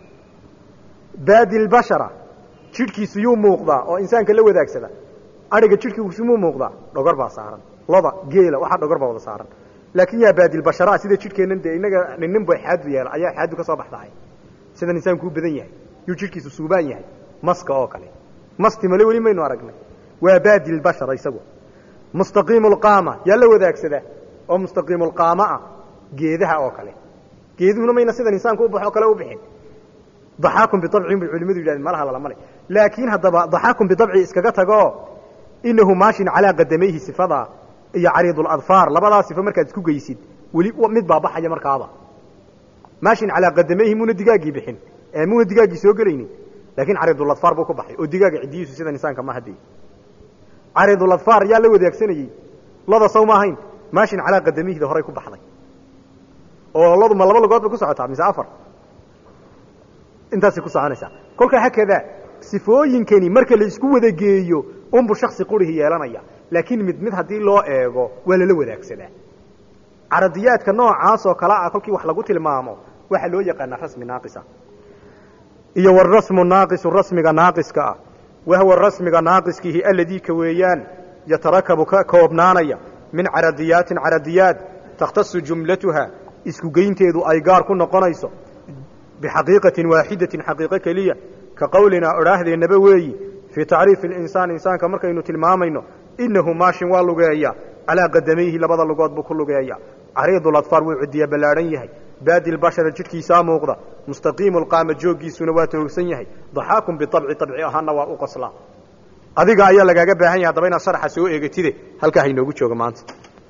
baadi lbashara jidhkiisu yuu muuqdaa oo insaanka la wadaagsada ariga jidhkiisu muu muuqdaa dhogor baa saaran lada geela waxaa dhogor baa wada saaran laakiin yaa baadilbasharaa sida jidhkeennan dee inaga ninnin bay xaadu yeela ayaa xaadu ka soo baxdahay sidan insaanku u badan yahay yuu jidhkiisu suubaan yahay maska oo kale masti male weli maynu aragnay waa baadilbashara isagu mustaqiimulqaama yaa la wadaagsadaa oo mustaqiimulqaama ah geedaha oo kale geeduhuna mayna sidan insaanku u baxo kale u bixin daxaakun biabcin bay culimadu yidhahdeen malaha lalamale laakiin haddaba daxaakun biabci iskaga tagoo inahu maashin calaa qadamayhi sifadaa iyo cariiduladfaar labadaa sifo markaad isku geysid weli mid baa baxaya markaaba maashin calaa qadamayhi muuna digaaggii bixin ee muuna digaaggii soo gelaynin laakiin cariiduladfaar buu ku baxay oo digaaga ciddiyiisu sidan insaanka ma hadii cariiduladfaar yaa la wadaagsanayey lada saw ma ahayn maashin calaa qadamihida horay ku baxday oo ladu ma laba lugood bay ku socotaa mise afar intaasay ku soconaysaa kolkaa hakadaa sifooyinkani marka la isku wada geeyo unbu shaksi qurihi yeelanaya laakiin mid mid haddii loo eego waa lala wadaagsadaa caradiyaadka noocaas oo kale ah kolkii wax lagu tilmaamo waxaa loo yaqaanaa rasmi naaqisa iyo warasmu naaqisu rasmiga naaqiska ah wahwa rasmiga naaqiskiihi aladii ka weeyaan yatarakabu ka koobnaanaya min caradiyaatin caradiyaad takhtasu jumlatuha isku geynteedu ay gaar ku noqonayso bixaqiiqatin waaxidatin xaqiiqo keliya ka qowlinaa odhaahdeenaba weeyi fii tacriifi alinsaan insaanka markaynu tilmaamayno innahu maashin waa lugeeya calaa qadamayhi labada lugood buu ku lugeeya cariidu ladfaar wuu cidiya ballaadhan yahay baadi lbashara jidhkiisaa muuqda mustaqiimu lqaama jooggiisuna waa toogsan yahay daxaakun biabci abci ahaana waa u qoslaa adiga ayaa lagaaga baahan yahay haddaba inaad sharaxa soo eegatide halkaa hainoogu jooga maanta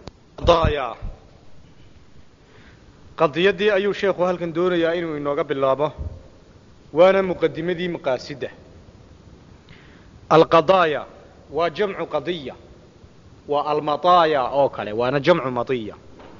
qadiyadii ayuu sheekhu halkan doonayaa inuu inooga bilaabo waana muqadimadii maqaasida alqadaaya waa jamcu qadiya waa almadaaya oo kale waana jamcu madiya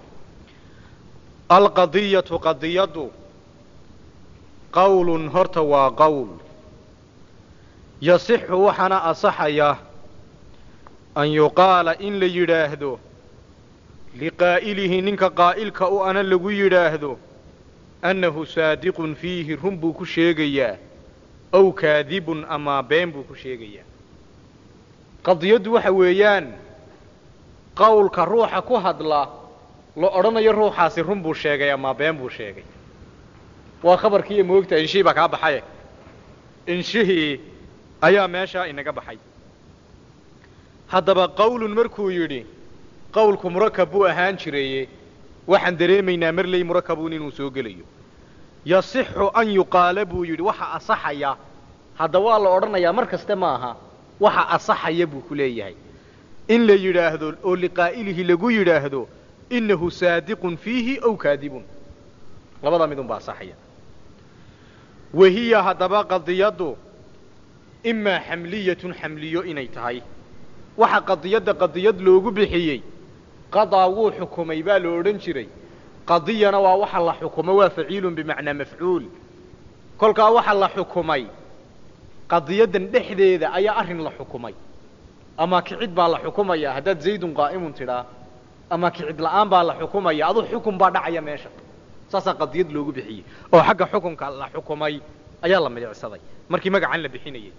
alqadiyatu qadiyaddu qowlun horta waa qowl yasixu waxaana asaxaya an yuqaala in la yidhaahdo liqaa'ilihi ninka qaa'ilka u ana lagu yidhaahdo annahu saadiqun fiihi run buu ku sheegayaa ow kaadibun amaa been buu ku sheegayaa qadiyaddu waxa weeyaan qowlka ruuxa ku hadla la odhanayo ruuxaasi run buu sheegay amaa been buu sheegay waa khabarkiiyo moogta inshihii baa kaa baxaye inshihii ayaa meeshaa inaga baxay haddaba qowlun markuu yidhi qowlku murakab buu ahaan jiraye waxaan dareemaynaa marley murakabuun inuu soo gelayo yasixu an yuqaala buu yidhi waxa asaxaya hadda waa la odhanayaa mar kaste ma aha waxa asaxaya buu ku leeyahay in la yidhaahdo oo liqaa'ilihi lagu yidhaahdo innahu saadiqun fiihi ow kaadibun labadaa midun baa asaxaya wahiya haddaba qadiyaddu imaa xamliyatun xamliyo inay tahay waxa qadiyadda qadiyad loogu bixiyey qadaa wuu xukumay baa la odhan jiray qadiyana waa waxa la xukumo waa faciilun bimacnaa mafcuul kolkaa waxa la xukumay qadiyaddan dhexdeeda ayaa arrin la xukumay ama kicid baa la xukumaya haddaad zaydun qaa'imun tidhaa ama kicid la'aan baa la xukumaya aduu xukun baa dhacaya meesha saasaa qadiyad loogu bixiyey oo xagga xukunka la xukumay ayaa la midicsaday markii magacan la bixinayay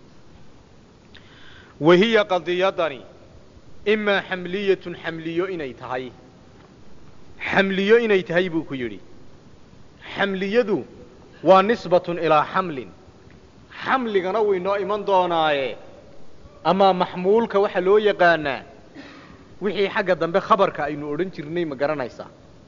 wahiya qadiyadani imaa xamliyatun xamliyo inay tahay xamliyo inay tahay buu ku yidhi xamliyadu waa nisbatun ilaa xamlin xamligana wuu inoo iman doonaaye amaa maxmuulka waxaa loo yaqaanaa wixii xagga dambe khabarka aynu odhan jirnay ma garanaysaa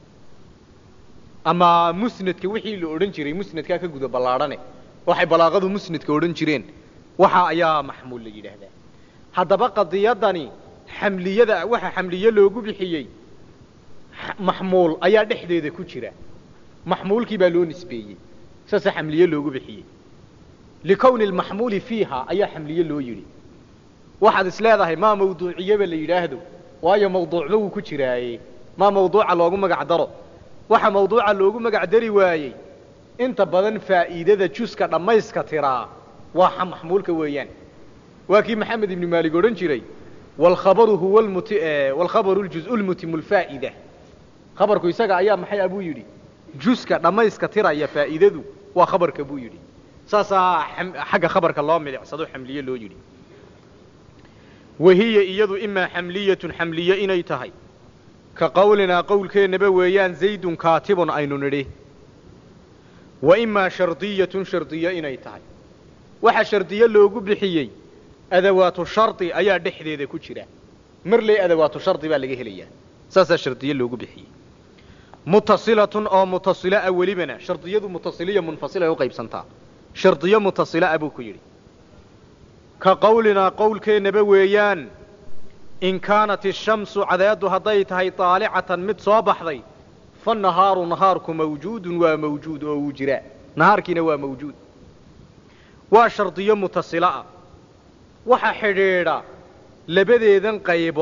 ama musnadka wixii la odhan jiray musnadkaa ka guda ballaadhane waxay balaaqadu musnadka odhan jireen waxa ayaa maxmuul la yidhaahdaa haddaba qadiyadani xamliyada waxa xamliye loogu bixiyey maxmuul ayaa dhexdeeda ku jira maxmuulkii baa loo nisbeeyey saasa xamliye loogu bixiyey likowni lmaxmuuli fiiha ayaa xamliye loo yidhi waxaad is leedahay maa mawduuciyeba la yidhaahdo waayo mawduucba wuu ku jiraaye maa mawduuca loogu magac daro waxa mawduuca loogu magac dari waayey inta badan faa'iidada juska dhammayska tiraa waa maxmuulka weeyaan waa kii maxamed ibni maalig odhan jiray walkhabaru huwa lmuti walkhabaru ljuz-u lmutimu lfaa'ida khabarku isaga ayaa maxay abuu yidhi juska dhammayska tiraya faa'iidadu waa khabarka buu yidhi saasaa xagga khabarka loo milicsado xamliye loo yidhi wahiya iyadu imaa xamliyatun xamliye inay tahay ka qowlinaa qowlkeennaba weeyaan zaydun kaatibun aynu nidhi wa imaa shardiyatun shardiyo inay tahay waxa shardiye loogu bixiyey adawaatu shardi ayaa dhexdeeda ku jira marley adawaatu shardi baa laga helayaa saasaa shardiye loogu bixiyey mutasilatun oo mutasila a welibana shardiyadu mutasiliya munfasilay u qaybsantaa shardiyo mutasila a buu ku yidhi ka qowlinaa qowlkeennaba weeyaan in kaanat ishamsu cadeeddu hadday tahay daalicatan mid soo baxday fa nahaaru nahaarku mawjuudun waa mawjuud oo wuu jiraa nahaarkiina waa mawjuud waa shardiyo mutasila ah waxa xidhiidha labadeedan qaybood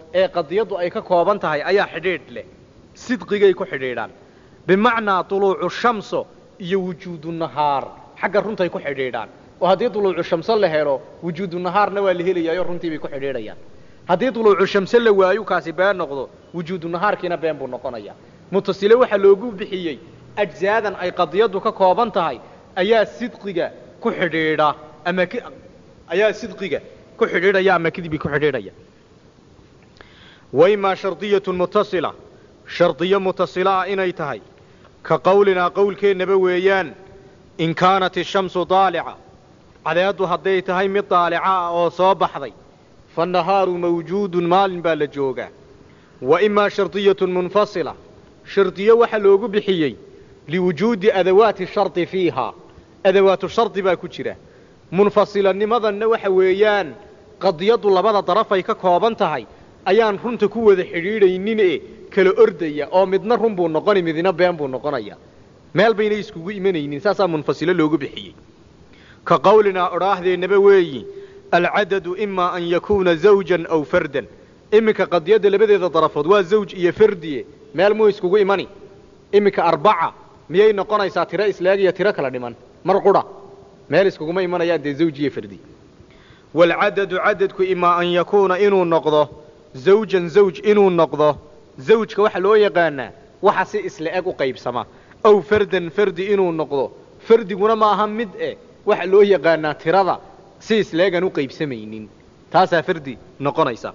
ee qadiyaddu ay ka kooban tahay ayaa xidhiidh leh sidqigay ku xidhiidhaan bimacnaa duluucu shamso iyo wujuudu nahaar xagga runtay ku xidhiidhaan oo haddii duluucu shamso la helo wujuudu nahaarna waa la helayaayoo runtii bay ku xidhiidhayaan haddii duluucu shamse la waayo kaasi been noqdo wujuudu nahaarkiina been buu noqonaya mutasile waxaa loogu bixiyey ajzaadan ay qadiyaddu ka kooban tahay ayaa sidqiga ku xidhiidha ama k ayaa sidqiga ku xidhiidhaya ama kidbi ku xidhiidhaya waimaa shardiyatun mutasila shardiyo mutasila ah inay tahay ka qowlinaa qowlkeennaba weeyaan in kaanat ishamsu daalica cadeeddu hadday tahay mid daalica ah oo soo baxday fannahaaru mawjuudun maalin baa la joogaa wa imaa shardiyatun munfasila shardiyo waxaa loogu bixiyey liwujuudi adawaati shardi fiihaa adawaatu shardi baa ku jira munfasilanimadanna waxa weeyaan qadiyaddu labada darafay ka kooban tahay ayaan runta ku wada xidhiidhaynin e kala ordaya oo midna run buu noqoni midna been buu noqonaya meel bayna iskugu imanaynin saasaa munfasilo loogu bixiyey ka qowlinaa odhaahdeenaba weeyi alcadadu imaa an yakuuna zawjan aw fardan iminka qadiyadda labadeeda darafood waa zawj iyo fardiye meel muu iskugu imani iminka arbaca miyay noqonaysaa tiro isleeg iyo tiro kala dhiman mar qura meel iskuguma imanayaan dee zawj iyo fardi waalcadadu cadadku imaa an yakuuna inuu noqdo zawjan zawj inuu noqdo zawjka waxaa loo yaqaanaa waxa si isla eg u qaybsama aw fardan fardi inuu noqdo fardiguna ma aha mid eh waxa loo yaqaanaa tirada si isleegan u qaybsamaynin taasaa fardi noqonaysa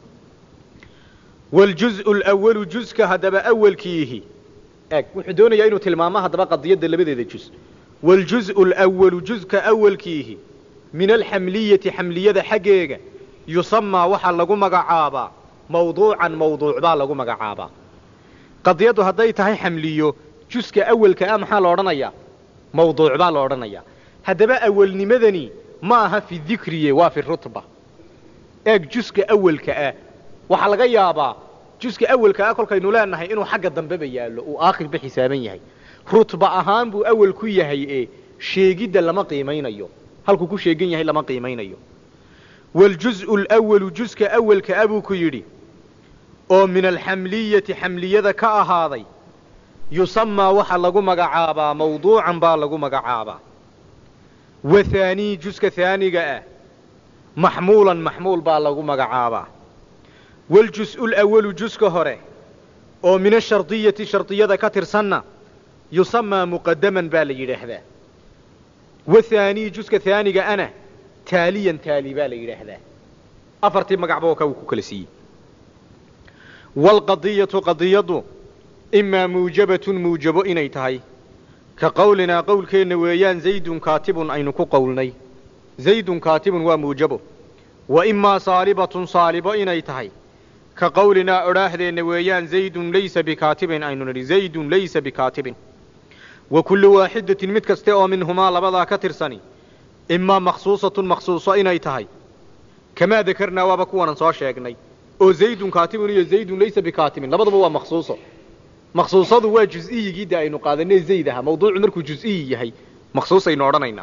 waljuz'u alawalu juska haddaba awalkiihi eg wuxuu doonayaa inuu tilmaamo haddaba qadiyadda labadeeda juz waljuz'u alawalu juska awalkiihi min alxamliyati xamliyada xaggeega yusamaa waxaa lagu magacaabaa mawduucan mawduuc baa lagu magacaabaa qadiyaddu hadday tahay xamliyo juska awalka ah maxaa la odhanayaa mawduuc baa la odhanayaa haddaba awalnimadani ma aha fi dikriye waa fi rutba eeg juska awalka ah waxaa laga yaabaa juska awalka ah kolkaynu leenahay inuu xagga dambeba yaallo uu aakhirba xisaaban yahay rutba ahaan buu awal ku yahay ee sheegidda lama qiimaynayo halkuu ku sheegan yahay lama qiimaynayo waljuz'u alawalu juska awalka ah buu ku yidhi oo min alxamliyati xamliyada ka ahaaday yusamaa waxaa lagu magacaabaa mawduucan baa lagu magacaabaa wa haanii juska haaniga ah maxmuulan maxmuul baa lagu magacaabaa waljus'u lawalu juska hore oo min ashardiyati shardiyada ka tirsanna yusamaa muqadaman baa la yidhaahdaa wa haanii juska haaniga ana taaliyan taali baa la yidhaahdaa afartii magacba oo ka uu ku kala siiyey waalqadiyatu qadiyaddu imaa muujabatun muujabo inay tahay ka qowlinaa qowlkeenna weeyaan zaydun kaatibun aynu ku qowlnay zaydun kaatibun waa muujabo wa imaa saalibatun saalibo inay tahay ka qowlinaa odhaahdeenna weeyaan zaydun laysa bikaatibin aynu nidhi zaydun laysa bikaatibin wa kullu waaxidatin mid kaste oo minhumaa labadaa ka tirsani imaa makhsuusatun makhsuuso inay tahay kamaa dakarnaa waaba kuwanan soo sheegnay oo zaydun kaatibun iyo zaydun laysa bikaatibin labaduba waa makhsuuso makhsuusadu waa juz-iyigii de aynu qaadanay zayd aha mawduucu markuu juz-iyi yahay makhsuusaynu odhanaynaa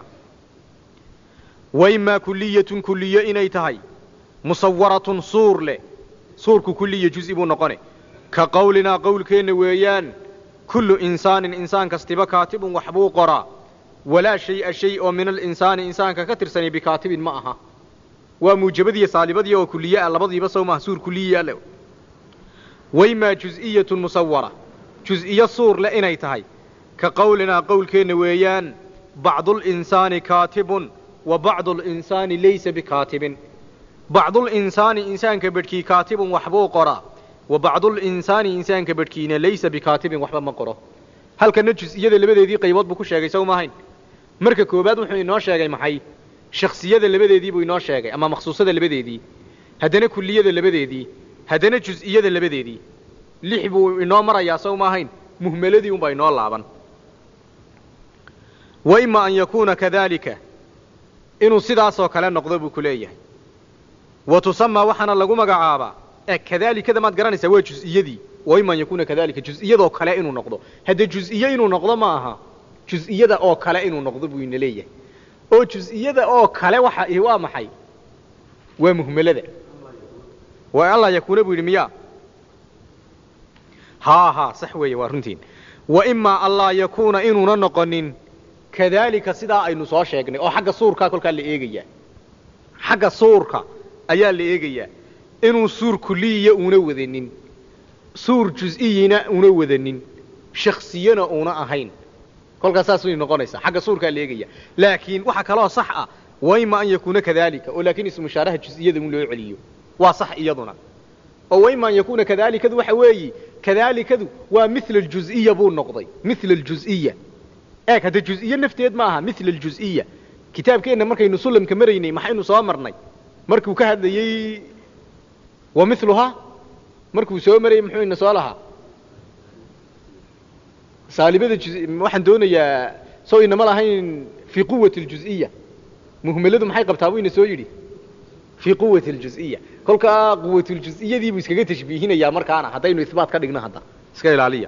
wa imaa kuliyatun kuliyo inay tahay musawaratun suur leh suurku kuliya juzi buu noqone ka qowlinaa qowlkeenna weeyaan kullu insaanin insaan kastiba kaatibun waxbuu qoraa walaa shay-a shay oo min alinsaani insaanka ka tirsani bikaatibin ma aha waa muujabadiiyo saalibadii oo kuliye ah labadiiba sow maha suur kuliya le waimaa juz-iyatun musawara juz-iyo suur leh inay tahay ka qowlinaa qowlkeenna weeyaan bacdulinsaani kaatibun wa bacdulinsaani laysa bikaatibin bacdulinsaani insaanka bedhkii kaatibun waxbuu qoraa wa bacdulinsaani insaanka bedhkiina laysa bikaatibin waxba ma qoro halkana juz-iyada labadeedii qaybood buu ku sheegay sow maahayn marka koowaad wuxuu inoo sheegay maxay shaksiyada labadeedii buu inoo sheegay ama makhsuusada labadeedii haddana kuliyada labadeedii haddana juz-iyada labadeedii lix buu inoo marayaa sow maahayn muhmeladii unbaa inoo laaban wa ima an yakuuna kadaalika inuu sidaasoo kale noqdo buu ku leeyahay wa tusamaa waxaana lagu magacaabaa e kadaalikada maad garanaysaa waa juz-iyadii wa ima an yakuuna kadalika juz-iyadoo kale inuu noqdo haddee juz-iyo inuu noqdo ma aha juz-iyada oo kale inuu noqdo buu ina leeyahay oo juz-iyada oo kale waxa ihi waa maxay waa muhmelada waa allaa yakuuna buu yidhi miyaa haa haa sax weeye waa runtiin wa imaa allaa yakuuna inuuna noqonin kadaalika sidaa aynu soo sheegnay oo xagga suurkaa kolkaa la eegayaa xagga suurka ayaa la eegayaa inuu suur kuliyiya uuna wadanin suur jus-iyina una wadanin shaksiyana uuna ahayn kolkaas saas way noqonaysaa xagga suurkaa la eegaya laakiin waxa kaloo sax ah wa ima an yakuuna kadalika oo laakiin ismushaaraha jus-iyada un loo celiyo waa sax iyaduna oo wa ima an yakuuna kadaalikadu waxa weeyi kadaalikadu waa mila aljuziya buu noqday mila aljuziya eeg hadda juziye nafteed ma aha mila aljuziya kitaabkeenna markaynu sulamka maraynay maxaynu soo marnay markuu ka hadlayey wa miluhaa markuu soo marayey muxuu ina soo lahaa saalibada waxaan doonayaa soo inama lahayn fii quwati aljuziya muhmaladu maxay qabtaa buu ina soo yidhi fii quwati aljuziya kolkaa quwatuljuزiyadii buu iskaga tashbiihinayaa markaana haddaynu ibaat ka dhigno hadda iska ilaaliya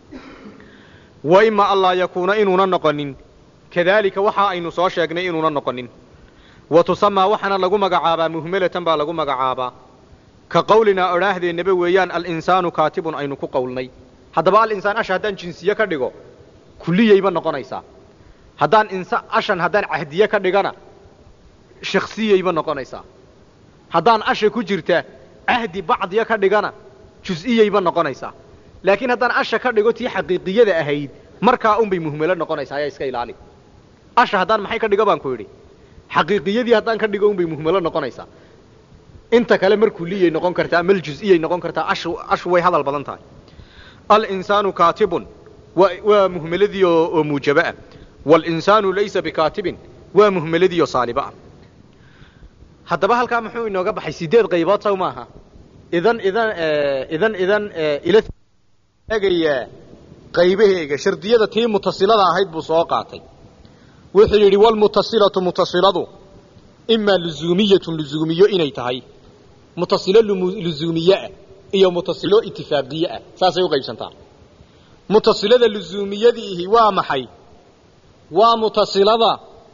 wa ima anlaa yakuuna inuuna noqonin kadaalika waxa aynu soo sheegnay inuuna noqonin wa tusamaa waxaana lagu magacaabaa muhmalatan baa lagu magacaabaa ka qawlinaa odhaahdeenaba weeyaan alinsaanu kaatibun aynu ku qowlnay haddaba alinsaan asha haddaan jinsiye ka dhigo kuliyayba noqonaysaa haddaan insa ashan haddaan cahdiye ka dhigana shaksiyayba noqonaysaa haddaan asha ku jirta cahdi bacdiya ka dhigana jus-iyayba noqonaysaa laakiin haddaan asha ka dhigo tii xaqiiqiyada ahayd markaa unbay muhmelo noqonaysaa ayaa iska ilaali asha haddaan maxay ka dhigo baan ku yidhi xaqiiqiyadii haddaan ka dhigo unbay muhmelo noqonaysaa inta kale mar kuliyay noqon kartaa mal jus-iyay noqon kartaa ashu ashu way hadal badan tahay alinsaanu kaatibun wa waa muhmeladii oo oo muujaba ah waalinsaanu laysa bikaatibin waa muhmeladii oo saaliba ah haddaba halkaa muxuu inooga baxay sideed qaybood saw maaha idan idan idan idan ila eegayaa qaybaheega shardiyada tii mutasilada ahayd buu soo qaatay wuxuu yidhi walmutasilatu mutasiladu imaa luzuumiyatun luzuumiyo inay tahay mutasilo luzuumiyeah iyo mutasilo itifaaqiye ah saasay u qaybsantaa mutasilada luzuumiyadiihi waa maxay waa mutasilada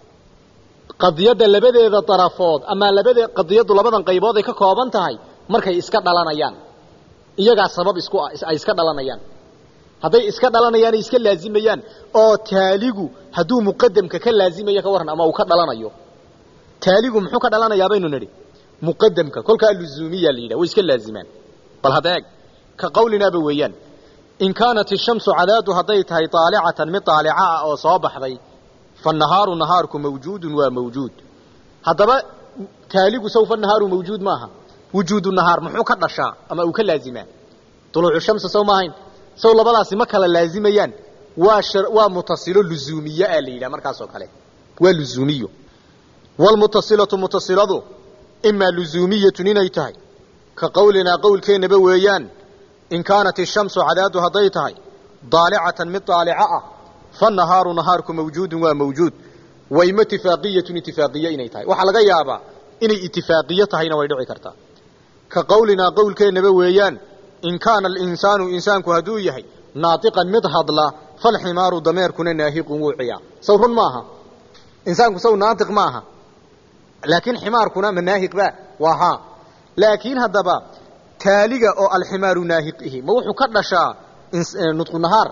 qadiyadda labadeeda darafood ama labade qadiyaddu labadan qaybood ay ka kooban tahay markay iska dhalanayaan iyagaa sabab isku ah ay iska dhalanayaan hadday iska dhalanayaan ay iska laazimayaan oo taaligu hadduu muqadamka ka laazimayo ka warran ama uu ka dhalanayo taaligu muxuu ka dhalanayaa baynu nidhi muqadamka kolkaa luzuumiya la yidhah way iska laazimaan bal hadda eeg ka qawlinaaba weeyaan in kaanat ishamsu cadaadu hadday tahay aalicatan mid aalica ah oo soo baxday fanahaaru nahaarku mawjuudun waa mawjuud haddaba taaligu sawfa nahaaru mawjuud maaha wujuudu nahaar muxuu ka dhashaa ama uu ka laazimaa duluucu shamsi saw maahayn saw labadaasi ma kala laazimayaan waa waa mutasilo luzuumiye a la yidhaha markaasoo kale waa luzuumiyo wlmutasilatu mutasiladu imaa luzuumiyatun inay tahay ka qawlinaa qowlkeennaba weeyaan in kaanat ishamsu cadaadu hadday tahay daalicatan mid daalico ah fanahaaru nahaarku mawjuudun waa mawjuud wa ima itifaaqiyatun itifaaqiye inay tahay waxaa laga yaabaa inay itifaaqiye tahayna way dhici kartaa ka qawlinaa qowlkeennaba weeyaan in kaana alinsaanu insaanku hadduu yahay naatiqan mid hadla falximaaru dameerkuna naahiqun wuu ciyaa saw run maaha insaanku saw naatiq maaha laakiin ximaarkuna ma naahiq ba waa haa laakiin haddaba taaliga oo alximaaru naahiq ihi ma wuxuu ka dhashaa nudqu nahaar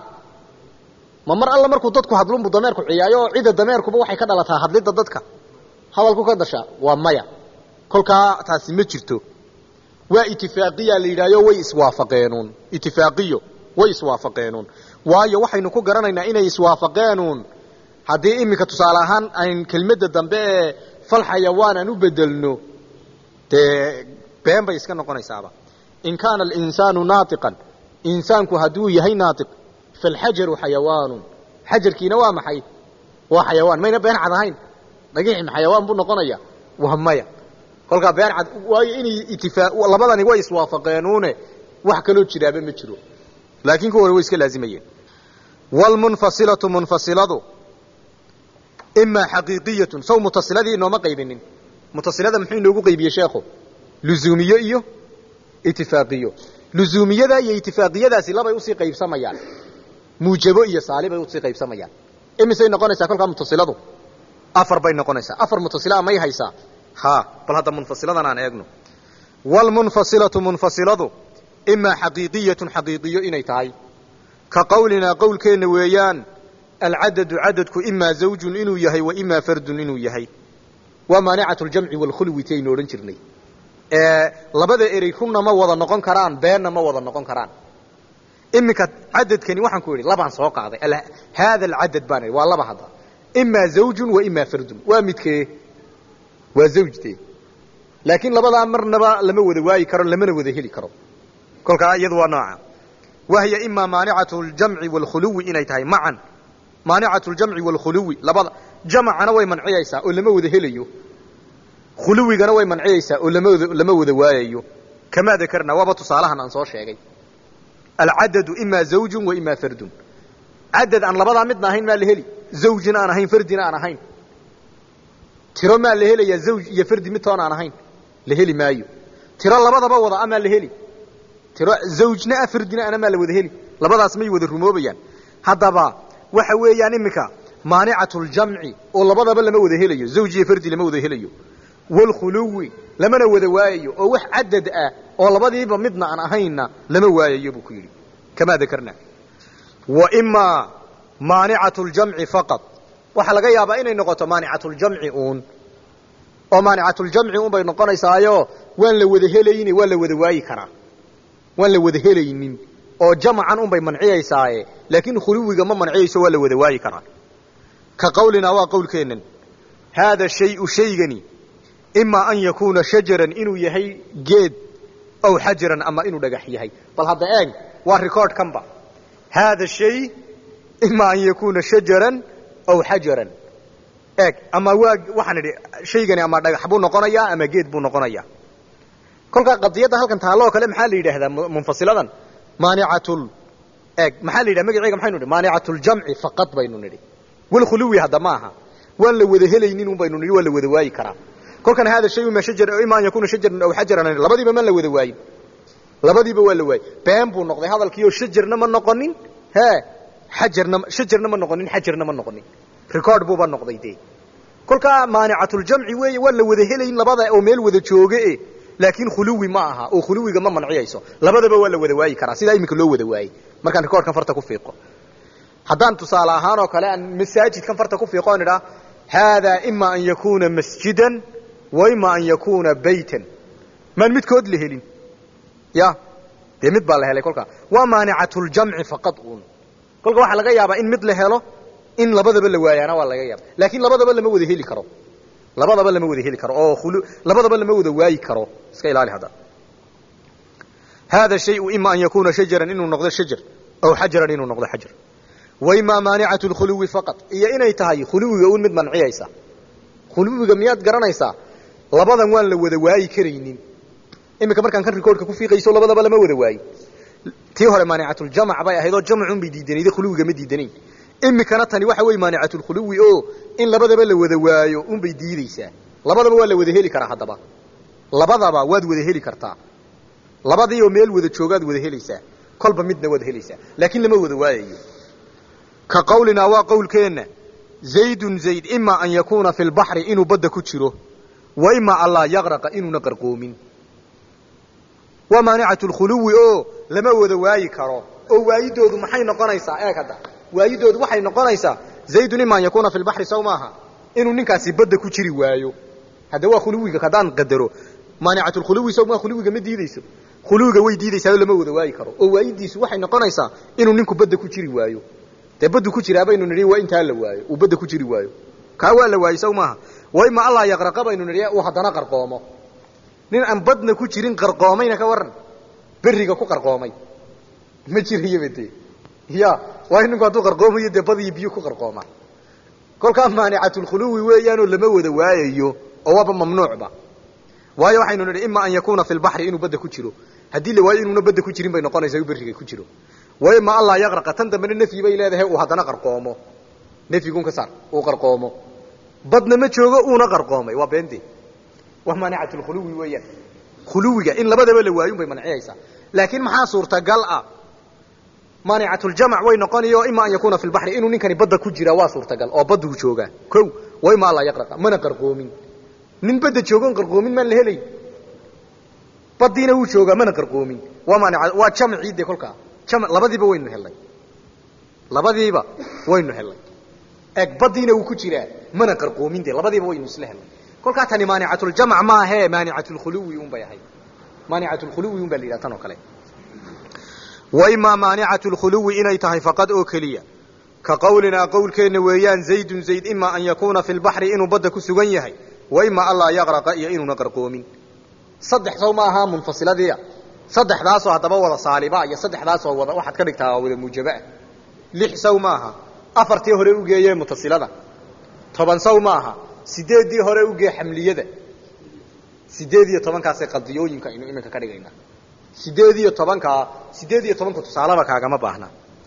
ma mar alla markuu dadku hadlunbu dameerku ciyaayo oo cida dameerkuba waxay ka dhalataa hadlidda dadka hadalku ka dhashaa waa maya kolkaa taasi ma jirto waa itifaaqiya la yidhahyo way iswaafaqeenuun itifaaqiyo way iswaafaqeenuun waayo waxaynu ku garanaynaa inay iswaafaqeenuun haddii iminka tusaale ahaan ayn kelmadda dambe ee fal xayawaan aan u bedelno dee been bay iska noqonaysaaba in kaana alinsaanu naatiqan insaanku hadduu yahay naatiq falxajaru xayawaanun xajarkiina waa maxay waa xayawaan mayna been cad ahayn dhagixim xayawaan buu noqonaya waa maya kolkaa been cad waayo inay itifaa labadani way iswaafaqeenuune wax kaloo jiraaba ma jiro laakiin kuwa hore way iska laazimayeen wlmunfasilatu munfasiladu imaa xaqiiqiyatun saw mutasiladii inooma qaybinin mutasilada muxuu inoogu qaybiyey sheekhu luzuumiyo iyo itifaaqiyo luzuumiyada iyo itifaaqiyadaasi labay usii qaybsamayaan muujabo iyo saalibay usii qaybsamayaan imisay noqonaysaa kolkaa mutasiladu afar bay noqonaysaa afar mutasilaa may haysaa ha bal hadda munfasiladan aan eegno waalmunfasilatu munfasiladu imaa xaqiiqiyatun xaqiiqiyo inay tahay ka qowlinaa qowlkeenna weeyaan alcadadu cadadku imaa zawjun inuu yahay wa imaa fardun inuu yahay waa maanicatu ljamci waalkhulwi ti aynu odhan jirnay labada erey runna ma wada noqon karaan beenna ma wada noqon karaan iminka cadadkani waxaan ku idhi labaan soo qaaday haada alcadad baan idhi waa laba hadda imaa zawjun wa imaa fardun waa midkee waa zawjtee laakiin labadaa marnaba lama wada waayi karo lamana wada heli karo kolkaa iyadu waa nooca wahiya imaa maanicatu ljamci waalkhuluwi inay tahay macan maanicatu ljamci waalkhuluwi labada jamacana way manciyaysaa oo lama wada helayo khuluwigana way manciyaysaa oo lama lama wada waayayo kamaa dakarnaa waaba tusaalahan aan soo sheegay alcadadu imaa zawjun wa imaa fardun cadad aan labadaa midna ahayn maa la heli zawjina aan ahayn fardina aan ahayn tiro maa la helayaa zawj iyo fardi midtoon aan ahayn la heli maayo tiro labadaba wada amaa la heli tiro zawjna ah fardina ana maa la wada heli labadaas may wada rumoobayaan haddaba waxa weeyaan iminka maanicatu ljamci oo labadaba lama wada helayo zawj iyo fardi lama wada helayo waalkhuluwi lamana wada waayayo oo wax cadad ah oo labadiiba midna aan ahaynna lama waayayo buu ku yidhi kamaa dakarnaa wa imaa maanicatu ljamci faqad waxaa laga yaabaa inay noqoto maanicatuljamci uun oo maanicatuljamci uun bay noqonaysaayo waan la wada helayne waan la wada waayi karaa waan la wada helaynin oo jamacan un bay manciyaysaaye laakiin khuluwiga ma manciyayso waa la wada waayi karaa ka qawlinaa waa qowlkeennan haada shayu shaygani imaa an yakuuna shajaran inuu yahay geed aw xajaran ama inuu dhagax yahay bal hadda eeg waa record kanba haada shay imaa an yakuuna shajaran aw xajaran eeg ama waa waxaan idhi shaygani ama dhagax buu noqonayaa ama geed buu noqonayaa kolkaa qadiyadda halkan taalloo kale maxaa la yidhaahdaa munfasiladan maanicatul eeg maxaa la yidhaha magaceega maxaynu nidhi maanicatuljamci faqad baynu nidhi walkhuluwi hadda ma aha waan la wada helaynin un baynu nidhi waa la wada waayi karaa kolkan hada shay ima shajar ima an yakuna shajaran aw xajaran labadiiba ma la wada waayin labadiiba waa la waayey been buu noqday hadalkiioo shajarna ma noqonin he xajarna shajarna ma noqonin xajarna ma noqonin record buuba noqday dee kolkaa maanicatuljamci weeye waa la wada helayn labada oo meel wada jooge laakiin khuluwi ma aha oo khuluwiga ma manciyayso labadaba waa la wada waayi karaa sidaa iminka loo wada waayey markaan recordkan farta ku fiiqo haddaan tusaale ahaan oo kale aan masaajidkan farta ku fiiqo on idhaa haadaa ima an yakuuna masjidan wa ima an yakuuna baytan maan midkood la helin ya dee mid baa la helay kolkaa waa maanicatuljamci faqad uun kolka waxaa laga yaabaa in mid la helo in labadaba la waayaana waa laga yaaba laakiin labadaba lama wada heli karo labadaba lama wada heli karo oo labadaba lama wada waayi karo iska ilaali hadda hada shayu ima an yakuuna shajaran inuu noqdo shajar aw xajaran inuu noqdo xajar wa imaa maanicatu lkhuluwi faqad iyo inay tahay khuluwiga uun mid manciyaysa khuluwiga miyaad garanaysaa labadan waan la wada waayi karaynin iminka markaan kan recordka ku fiiqayso labadaba lama wada waayi tii hore maanicatuljamac bay ahayd oo jamcun bay diidanayda khuluwiga ma diidanayn iminkana tani waxa wey maanicatulkhuluwi oo in labadaba la wada waayo unbay diideysaa labadaba waa la wada heli karaa haddaba labadaba waad wada heli kartaa labadii oo meel wada joogaad wada helaysaa kolba midna waad helaysaa laakiin lama wada waayayo ka qawlinaa waa qowlkeenna zaydun zayd ima an yakuuna fi lbaxri inuu badda ku jiro wa ima an laa yaqraqa inuuna qarqoomin waa maanicatu lkhuluwi oo lama wada waayi karo oo waayidoodu maxay noqonaysaa eeg hadda waayidoodu waxay noqonaysaa zaydun ima an yakuuna fi lbaxri saw maaha inuu ninkaasi badda ku jiri waayo hadda waa khuluwiga haddaan qadaro maanicatulkhuluwi saw maa khuluwiga ma diideyso khuluwiga way diideysaa oo lama wada waayi karo oo waayidiisu waxay noqonaysaa inuu ninku badda ku jiri waayo dee baddu ku jiraa baynu nidhi waa intaa la waayo uu badda ku jiri waayo kaa waa la waayey saw maaha wa ima allaa yaqraqa baynu nidhi uu haddana qarqoomo nin aan badna ku jirin qarqoomayna ka waran beriga ku qarqoomay ma jirayaba dee ya waayo ninku hadduu qarqoomayo dee bad iyo biyo ku qarqooma kolkaa maanicatulkhuluwi weeyaanoo lama wada waayayo oo waaba mamnuucba waayo waxaynu nidhi ima an yakuuna fi lbaxri inuu badda ku jiro haddii la waayo inuuna badda ku jirin bay noqonaysaa u berriga ku jiro wa ima allaa yaqraqa tan dambena nafyi bay leedahay uu haddana qarqoomo nafyigun ka saar uu qarqoomo badna ma joogo uuna qarqoomay waa beente waa maanicatulkhuluwi weeyaan khuluwiga in labadaba la waayun bay manciyaysaa laakiin maxaa suurtagal ah maanicatuljamac way noqonayo ima an yakuuna fi lbaxri inuu ninkani badda ku jiraa waa suurtagal oo badduu joogaa ko wa ima allaa yaqraqa mana qarqoomin nin badda joogoon qarqoomin maan la helayn badiina wuu joogaa mana qarqoomin waa maanic waa jamcii de kolkaa jam labadiiba waynu helnay labadiiba waynu helnay eeg badiina wuu ku jiraa mana qarqoomin de labadiiba waynu isla helnay kolkaa tani maanicatuljamc maahee maanicatulkhuluwi un bay ahayd maanicatulkhuluwi un baa la yidhaha tan oo kale wa imaa maanicatu lkhuluwi inay tahay faqad oo keliya ka qowlinaa qowlkeenna weeyaan zaydun zayd imaa an yakuuna fi lbaxri inuu badda ku sugan yahay wa imaa anlaa yaqraqa iyo inuuna qarqoomin saddex sow ma ahaa munfasiladiia saddexdaasoo haddaba wada saaliba iyo saddexdaasoo wada waxaad ka dhigtaa wada muujabaa lix sow ma aha afartii hore ugeeye mutasilada toban sow ma aha sideeddii hore ugee xamliyada sideed iyo tobankaasay qadiyooyinka aynu iminka ka dhigaynaa sideed iyo tobankaa sideed iyo tobanka tusaalaba kaagama baahna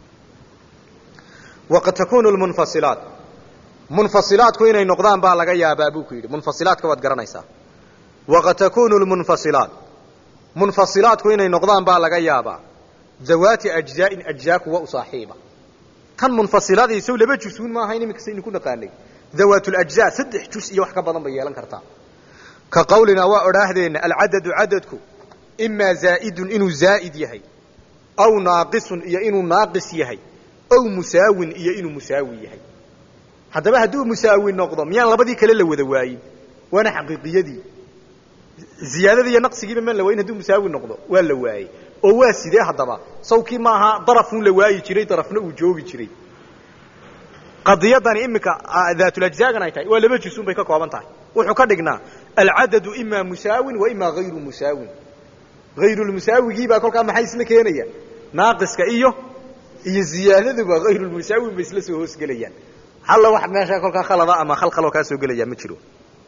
waqad takunu lmunfasilaat munfasilaadku inay noqdaan baa laga yaabaa buu ku yidhi munfasilaadka waad garanaysaa waqad takunu lmunfasilaat munfasilaadku inay noqdaan baa laga yaabaa dawaati ajzaain ajzaa kuwa u saaxiiba tan munfasiladiisow laba jusuun ma ahayn iminka saynu ku naqaanay dawaatulajzaa saddex jus iyo wax ka badan bay yeelan kartaa ka qawlinaa waa odhaahdeenna alcadadu cadadku imaa zaa'idun inuu zaa'id yahay aw naaqisun iyo inuu naaqis yahay ow musaawin iyo inuu musaawi yahay haddaba hadduu musaawi noqdo miyaan labadii kale la wada waayin waana xaqiiqiyadii ziyaadada iyo naqsigiiba maan la waayin hadduu musaawi noqdo waa la waayey oo waa sidee haddaba sawkii maaha darafun la waayi jiray darafna uu joogi jiray qadiyadani iminka daatulajzaagan ay tahay waa laba jusun bay ka kooban tahay wuxuu ka dhignaa alcadadu imaa musaawin wa imaa hayru musaawin hayrulmusaawigii baa kolkaa maxay isla keenaya naaqiska iyo iyo ziyaadaduba hayrulmusaawin bay isla soo hoosgelayaan halla wax meesha kolkaa khalada ama khalkhaloo kaa soo gelaya ma jiro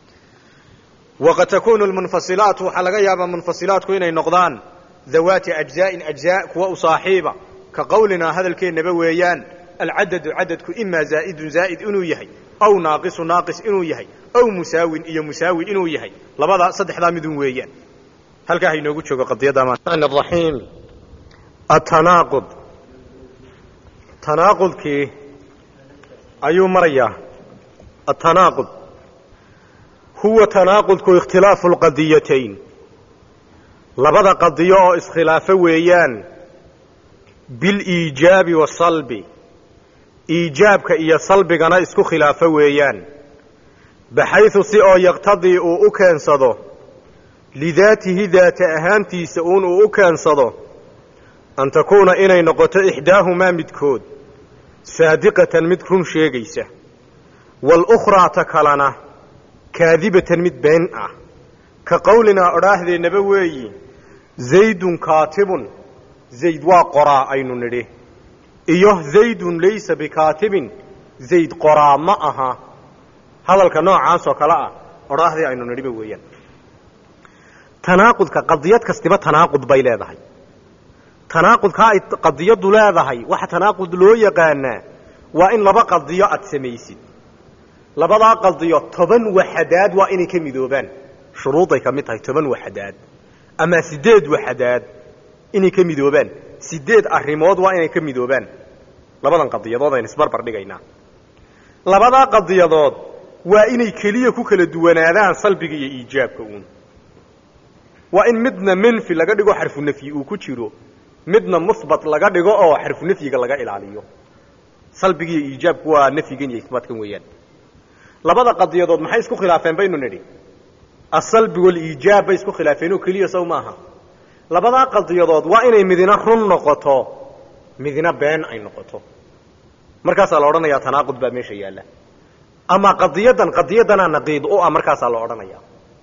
waqad takunu lmunfasilaat waxaa laga yaabaa munfasilaatku inay noqdaan dawaati ajzaain ajzaa kuwa u saaxiiba ka qowlinaa hadalkeennaba weeyaan alcadadu cadadku imaa zaa'idun zaa'id inuu yahay aw naaqisu naaqis inuu yahay aw musaawin iyo musaawi inuu yahay labadaa saddexdaa midun weeyaan halkaa hainoogu joogo qadiyadda raxiim atanaaqud tanaaqudkii ayuu marayaa atanaaqud huwa tanaaqudku ikhtilaafu lqadiyatayn labada qadiyo oo iskhilaafo weeyaan biliijaabi wasalbi iijaabka iyo salbigana isku khilaafo weeyaan baxaysu si oo yaqtadii uu u keensado lidaatihi daata ahaantiisa uun uu u keensado an takuuna inay noqoto ixdaahumaa midkood saadiqatan mid run sheegaysa walukhraa ta kalena kaadibatan mid been ah ka qowlinaa odhaahdeenaba weeyi zaydun kaatibun zayd waa qoraa aynu nidhi iyo zaydun laysa bikaatibin zayd qoraa ma aha hadalka noocaasoo kale ah odhaahdii aynu nidhiba weeyaan tanaaqudka qadiyad kastiba tanaaqud bay leedahay tanaaqudkaa ay qadiyaddu leedahay waxa tanaaqud loo yaqaanaa waa in laba qadiyo aad samaysid labadaa qadiyo toban waxadaad waa inay ka midoobaan shuruuday ka mid tahay toban waxadaad ama sideed waxadaad inay ka midoobaan sideed arrimood waa inay ka midoobaan labadan qadiyadood aynu isbarbar dhigaynaa labadaa qadiyadood waa inay keliya ku kala duwanaadaan salbiga iyo iijaabka uun waa in midna menfi laga dhigo xarfu nafyi uu ku jiro midna musbat laga dhigo oo xarfu nafyiga laga ilaaliyo salbiga iyo iijaabku waa nafyigan iyo isbaatkan weeyaan labada qadiyadood maxay isku khilaafeen baynu nidhi asalbi waliijaab bay isku khilaafeen oo keliya sow maaha labadaa qadiyadood waa inay midina run noqoto midina been ay noqoto markaasaa la odhanayaa tanaaqud baa meesha yaalla ama qadiyadan qadiyadanaa naqiid u ah markaasaa la odhanaya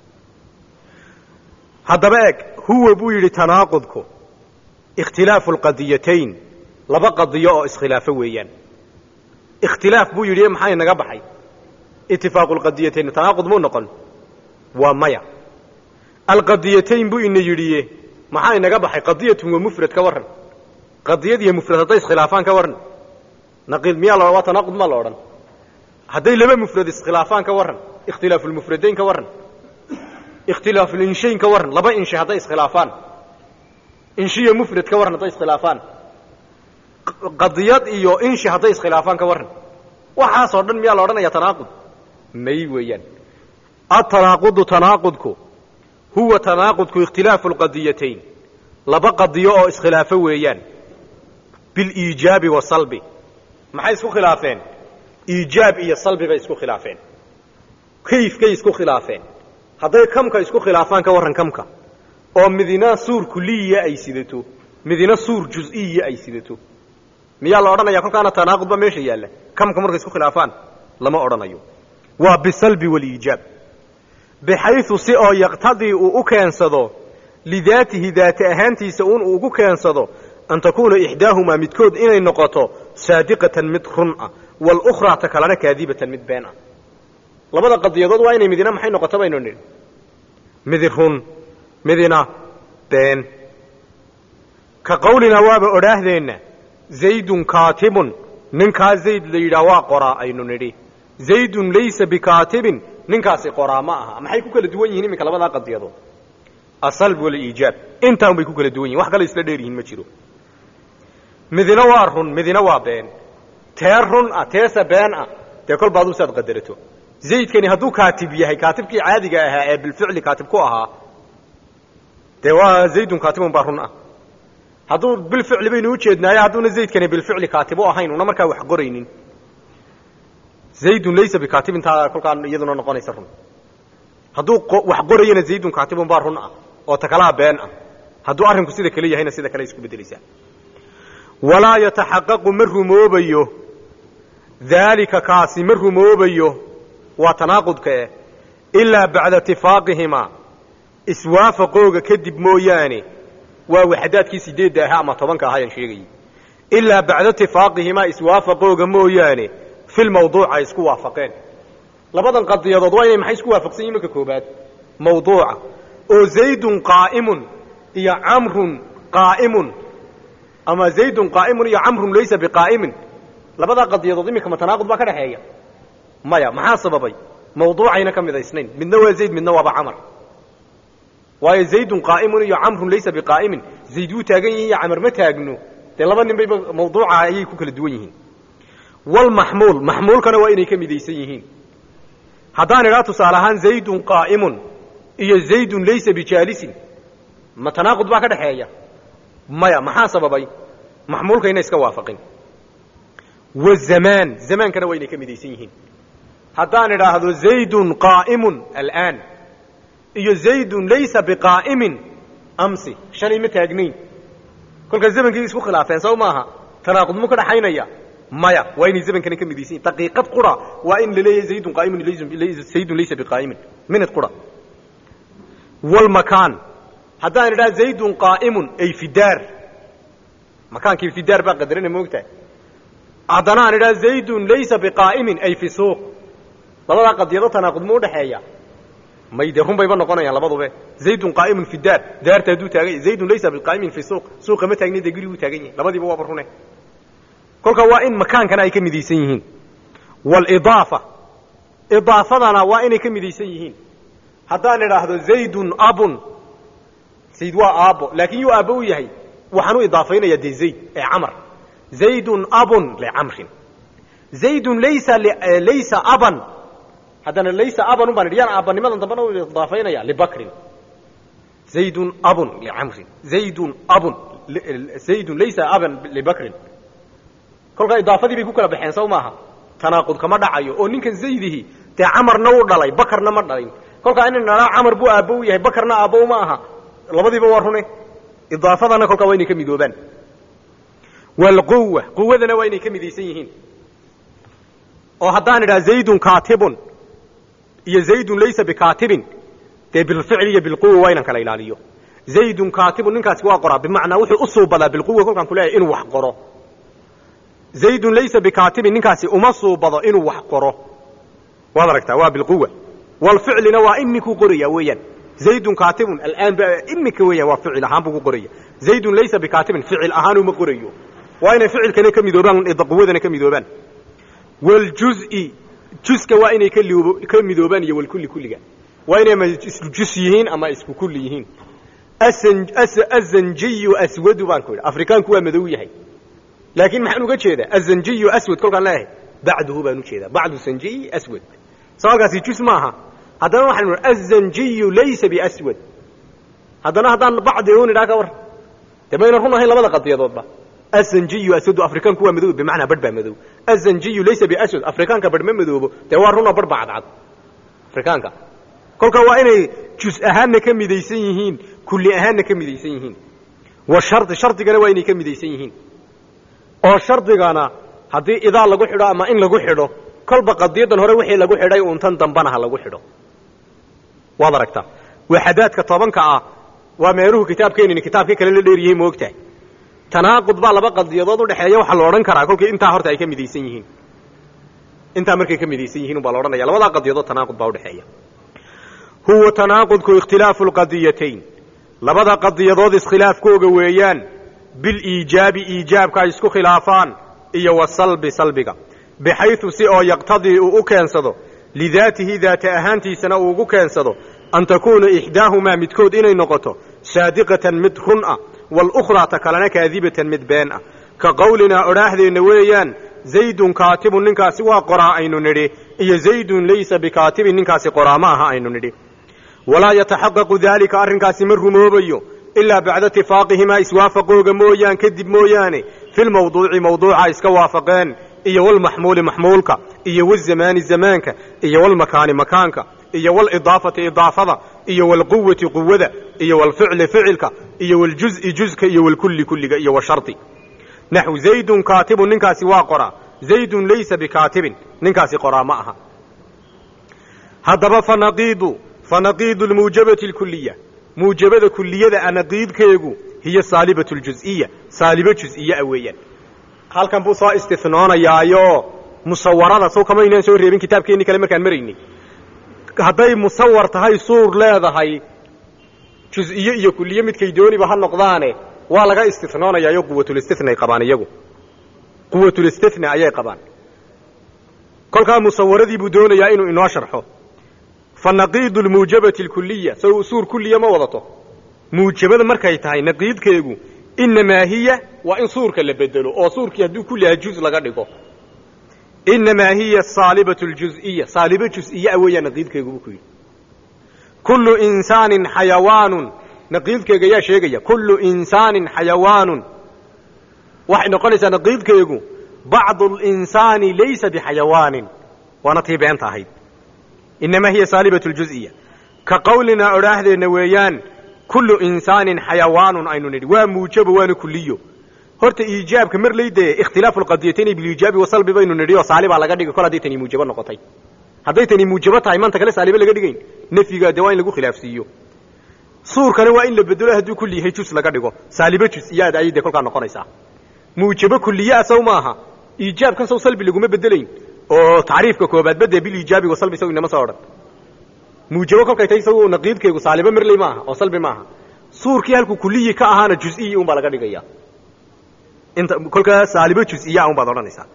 haddaba eeg huwa buu yidhi tanaaqudku ikhtilaafu lqadiyatayn laba qadiyo oo iskhilaafo weeyaan ikhtilaaf buu yidhi maxaa inaga baxay itifaaqu lqadiyatayn tanaaqud muu noqon waa maya alqadiyatayn buu ina yidhiye maxaa inaga baxay qadiyatun waa mufrad ka warran qadiyad iyo mufrad hadday iskhilaafaan ka warran naqiid miyaa la waa tanaaqud maa la odhan hadday laba mufrad iskhilaafaan ka warran ikhtilaafu lmufradayn ka warran ikhtilaafu linshayn ka warran laba inshe hadday iskhilaafaan inshiyo mufrad ka warran hadday iskhilaafaan qadiyad iyo inshi hadday iskhilaafaan ka warran waxaasoo dhan miyaa la odhanaya tanaaqud may weeyaan atanaaqudu tanaaqudku huwa tanaaqudku ikhtilaafu lqadiyatayn laba qadiyo oo iskhilaafo weeyaan biliijaabi wasalbi maxay isku khilaafeen iijaab iyo salbi bay isku khilaafeen kayfkay isku khilaafeen hadday kamka isku khilaafaan ka warran kamka oo midina suur kuliya ay sidato midina suur juz-iya ay sidato miyaa la odhanaya kolkaana tanaaqud ba meesha yaalla kamka markay isku khilaafaan lama odhanayo waa bisalbi waliijaab bixayu si oo yaqtadii uu u keensado lidaatihi daati ahaantiisa un uu ugu keensado an takuuna ixdaahumaa midkood inay noqoto saadiqatan mid run ah walukhraa ta kalena kaadibatan mid been ah labada qadiyadood waa inay midina maxay noqoto baynu nidhi midi run midina been ka qawlinaa waaba odhaahdeenna zaydun kaatibun ninkaa zayd la yidhaah waa qoraa aynu nidhi zaydun laysa bikaatibin ninkaasi qoraa ma aha maxay ku kala duwan yihiin iminka labadaa qadiyadood asalb waliijaab intaan bay ku kala duwan yihin wax kale isla dheer yihiin ma jiro midina waa run midina waa been tee run ah teese been ah dee kolba aduu saad qadarato zaydkani hadduu kaatib yahay kaatibkii caadiga ahaa ee bilficli kaatib ku ahaa dee waa zaydun kaatibun baa run ah hadduu bilficli baynu ujeednaaye hadduuna zaydkani bilficli kaatib u ahayn una markaa wax qoraynin zaydun laysa bikaatibin taa kolkaa iyaduna noqonaysa run hadduu wax qorayana zaydun kaatibun baa run ah oo takalaa been ah hadduu arrinku sida kale yahayna sida kale isku beddelaysaa walaa yataxaqaqu ma rumoobayo daalika kaasi ma rumoobayo waa tanaaqudka eh ilaa bacda itifaaqihima iswaafaqooga kadib mooyaane waa waxdaadkii sideedda ahaa ama tobanka ahaayaan sheegayay ilaa bacda itifaaqihima iswaafaqooga mooyaane filmawduuc ay isku waafaqeen labadan qadiyadood waa inay maxay isku waafaqsan yihin marka koobaad mawduuca oo zaydun qaa'imun iyo camrun qaa'imun ama zaydun qaa'imun iyo camrun laysa biqaa'imin labadaa qadiyadood iminka ma tanaaqud baa ka dhexeeya maya maxaa sababay mawduucayna ka midaysnayn midna waa zayd midna waaba camar waayo zaydun qaa'imun iyo camrun laysa biqaa'imin zayd wuu taagan yihin iyo camar ma taagno dee laba nin bayba mawduuca ayay ku kala duwan yihiin walmaxmuul maxmuulkana waa inay ka midaysan yihiin haddaan idhaa tusaale ahaan zaydun qaa'imun iyo zaydun laysa bijaalisin ma tanaaqud baa ka dhexeeya maya maxaa sababay maxmuulkayna iska waafaqin wazamaan zamaankana waa inay ka midaysan yihiin haddaan idhaahdo zaydun qaa'imun alaan iyo zaydun laysa biqaa'imin amsi shalay ma taagnayn kolkaa zamankii isku khilaafeen saw maaha tanaaqud mu ka dhaxaynaya maya waa inay zamankana ka midaysan yihin daqiiqad qura waa in la leeyahay zaydun qaa'imun zaydun laysa biqaa'imin minad qura walmakaan haddaan idhaha zaydun qaa'imun ay fidaar makaankii fidaar baa qadarana moogtahay haddana aan idhaha zaydun laysa biqaa'imin ay fi suuq labadaa qadiyado tanaaqud mu udhaxeeya may dee run bayba noqonayaan labadube zaydun qaa'imun fi daar daarta hadduu taagan yahy zaydun laysa biqaa'imin fi suuq suuqa ma taagni dee guriguu taagan yahay labadiiba waaba rune kolka waa in makaankana ay ka midaysan yihiin walidaafa idaafadana waa inay ka midaysan yihiin haddaan idhaahdo zaydun abun zayd waa aabbo laakiin yuu aabbo u yahay waxaan u idaafaynayaa dee zayd ee camar zaydun abun licamrin zaydun laysa laysa aban haddana laysa aban un baan idhi yaan aabbanimadan dambana u idaafaynaya libakrin zaydun abun licamrin zaydun abun zaydun laysa aban libakrin kolkaa idaafadii bay ku kala baxeen saw maaha tanaaqud kama dhacayo oo ninkan zaydihi dee camarna u dhalay bakarna ma dhalin kolkaa ina dhalaa camar buu aabbo u yahay bakarna aabbo ma aha labadiiba waa rune idaafadana kolkaa waa inay ka midoobaan walquwa quwadana waa inay ka midaysan yihiin oo haddaan idhaha zaydun kaatibun iyo zaydun laysa bikaatibin dee bilficli iyo bilquwa waa inaan kala ilaaliyo zaydun kaatibun ninkaasi waa qoraa bimacnaa wuxuu u suubadaa bilquwa kolkaan ku leeyahay inuu wax qoro zaydun laysa bikaatibin ninkaasi uma suubado inuu wax qoro waad aragtaa waa bilquwa walficlina waa iminkuu qoraya weeyaan zaydun kaatibun alaan ba iminka weeyaan waa ficil ahaan buu ku qoraya zaydun laysa bikaatibin ficil ahaan uma qorayo waa inay ficilkana ka midoobaan quwadana ka midoobaan waljuzi juska waa inay ka midoobaan iyo walkulli kulliga waa inay ama isku jus yihiin ama isku kulli yihiin azanjiyu aswadu baan ku idhi afrikaanku waa madow yahay laakiin maxaan uga jeedaa azanjiyu aswad kolkaan leeyahay bacduhu baan ujeedaa bacdu sanjiyi aswad soo halkaasi jus maaha haddana waxaan azanjiyu laysa biaswad haddana haddaan bacdi un idhaa ka war dee mayna run ahayn labada qadiyadoodba azanjiyu asadu afrikaanku waa madow bimacnaa barh baa madow azanjiyu laysa biaswad afrikaanka barh ma madoobo dee waa runoo barh baa cadcad afrikaanka kolka waa inay jus ahaanna ka midaysan yihiin kulli ahaanna ka midaysan yihiin wa shardi shardigana waa inay ka midaysan yihiin oo shardigana haddii idaa lagu xidho ama in lagu xidho kolba qadiyadan hore wixii lagu xidhay uuntan dambana ha lagu xidho waad aragtaa waxadaadka tobanka ah waa meeluhu kitaabkeenini kitaabkii kale la dheeriyey moogtahay tanaaqud baa laba qadiyadood udhexeeya waxaa la odhan karaa kolkii intaa horta ay ka midaysan yihiin intaa markay ka midaysan yihiin ubaa la odhanaya labadaa qadiyadood tanaaqud baa udhexeeya huwa tanaaqudku ikhtilaafu lqadiyatayn labada qadiyadood iskhilaafkooga weeyaan biliijaabi iijaabka ay isku khilaafaan iyo wasalbi salbiga bixaytu si oo yaqtadii uu u keensado lidaatihi daata ahaantiisana uu ugu keensado an takuuna ixdaahumaa midkood inay noqoto saadiqatan mid run ah walukhraa ta kalena kaadibatan mid been ah ka qowlinaa odhaahdeenna weeyaan zaydun kaatibun ninkaasi waa qoraa aynu nidhi iyo zaydun laysa bikaatibin ninkaasi qoraa ma aha aynu nidhi walaa yataxaqaqu daalika arrinkaasi ma rumoobayo ilaa bacda itifaaqihimaa iswaafaqooga mooyaan kadib mooyaane filmawduuci mawduuca iska waafaqeen iyo walmaxmuuli maxmuulka iyo wazamaani zamaanka iyo walmakaani makaanka iyo walidaafati idaafada iyo walquwati quwada iyo walficli ficilka iyo waljuzi juzka iyo walkulli kulliga iyo washardi naxw zaydun kaatibun ninkaasi waa qoraa zaydun laysa bikaatibin ninkaasi qoraa ma aha haddaba fanaqiidu fanaqiidu lmuujabati lkuliya muujabada kuliyada a naqiidkeegu hiya saalibatu ljuziya saalibo juziya a weeyaan halkan buu soo istinoonayaayoo musawarada sow kama aynaan soo reebin kitaabkeenni kale markaan maraynay hadday musawar tahay suur leedahay juziye iyo kuliye midkay dooniba ha noqdaane waa laga istinoonayaayoo quwatulistithnay qabaan iyagu quwatulistithna ayay qabaan kolkaa musawaradii buu doonayaa inuu inoo sharxo fa naqiidu lmuujabati alkuliya sow suur kuliya ma wadato muujabada markay tahay naqiidkeegu inamaa hiya waa in suurka la bedelo oo suurkii hadduu kulliha juz laga dhigo inamaa hiya saalibatu ljuziya saalibo juziyaa weeyaa naqiidkeegu buu ku yidhi kullu insaanin xayawaanun naqiidkeega yaa sheegaya kullu insaanin xayawaanun waxay noqonaysaa naqiidkeegu bacdu linsaani laysa bixayawaanin waana tii beenta ahayd inamaa hiya saalibatu ljuziya ka qowlinaa odhaahdeenna weeyaan kullu insaanin xayawaanun aynu nidhi waa muujabo waana kuliyo horta iijaabka mar laydee ikhtilaafu lqadiyatayn biliijaabi wasalbi baynu nidhi oo saalibaa laga dhigay kol hadday tani muujabo noqotay hadday tani muujabo tahay maanta kale saalibe laga dhigayn nafyiga dee waa in lagu khilaafsiiyo suurkana waa in la bedelo hadduu kulli yahay jus laga dhigo saalibo jusiyaad ayay dee kolkaa noqonaysaa muujabo kuliyaa sow maaha iijaabkan sow salbi laguma bedelayn oo tacriifka koobaadba dee biliijaabi wasalbi sow inama soo odhan muujabo kolkay tahay saw naqiidkeegu saalibo merley maaha oo salbi maaha suurkii halkuu kuliyi ka ahaana juziyi un baa laga dhigaya inta kolkaa saalibo juziya un baad odhanaysaa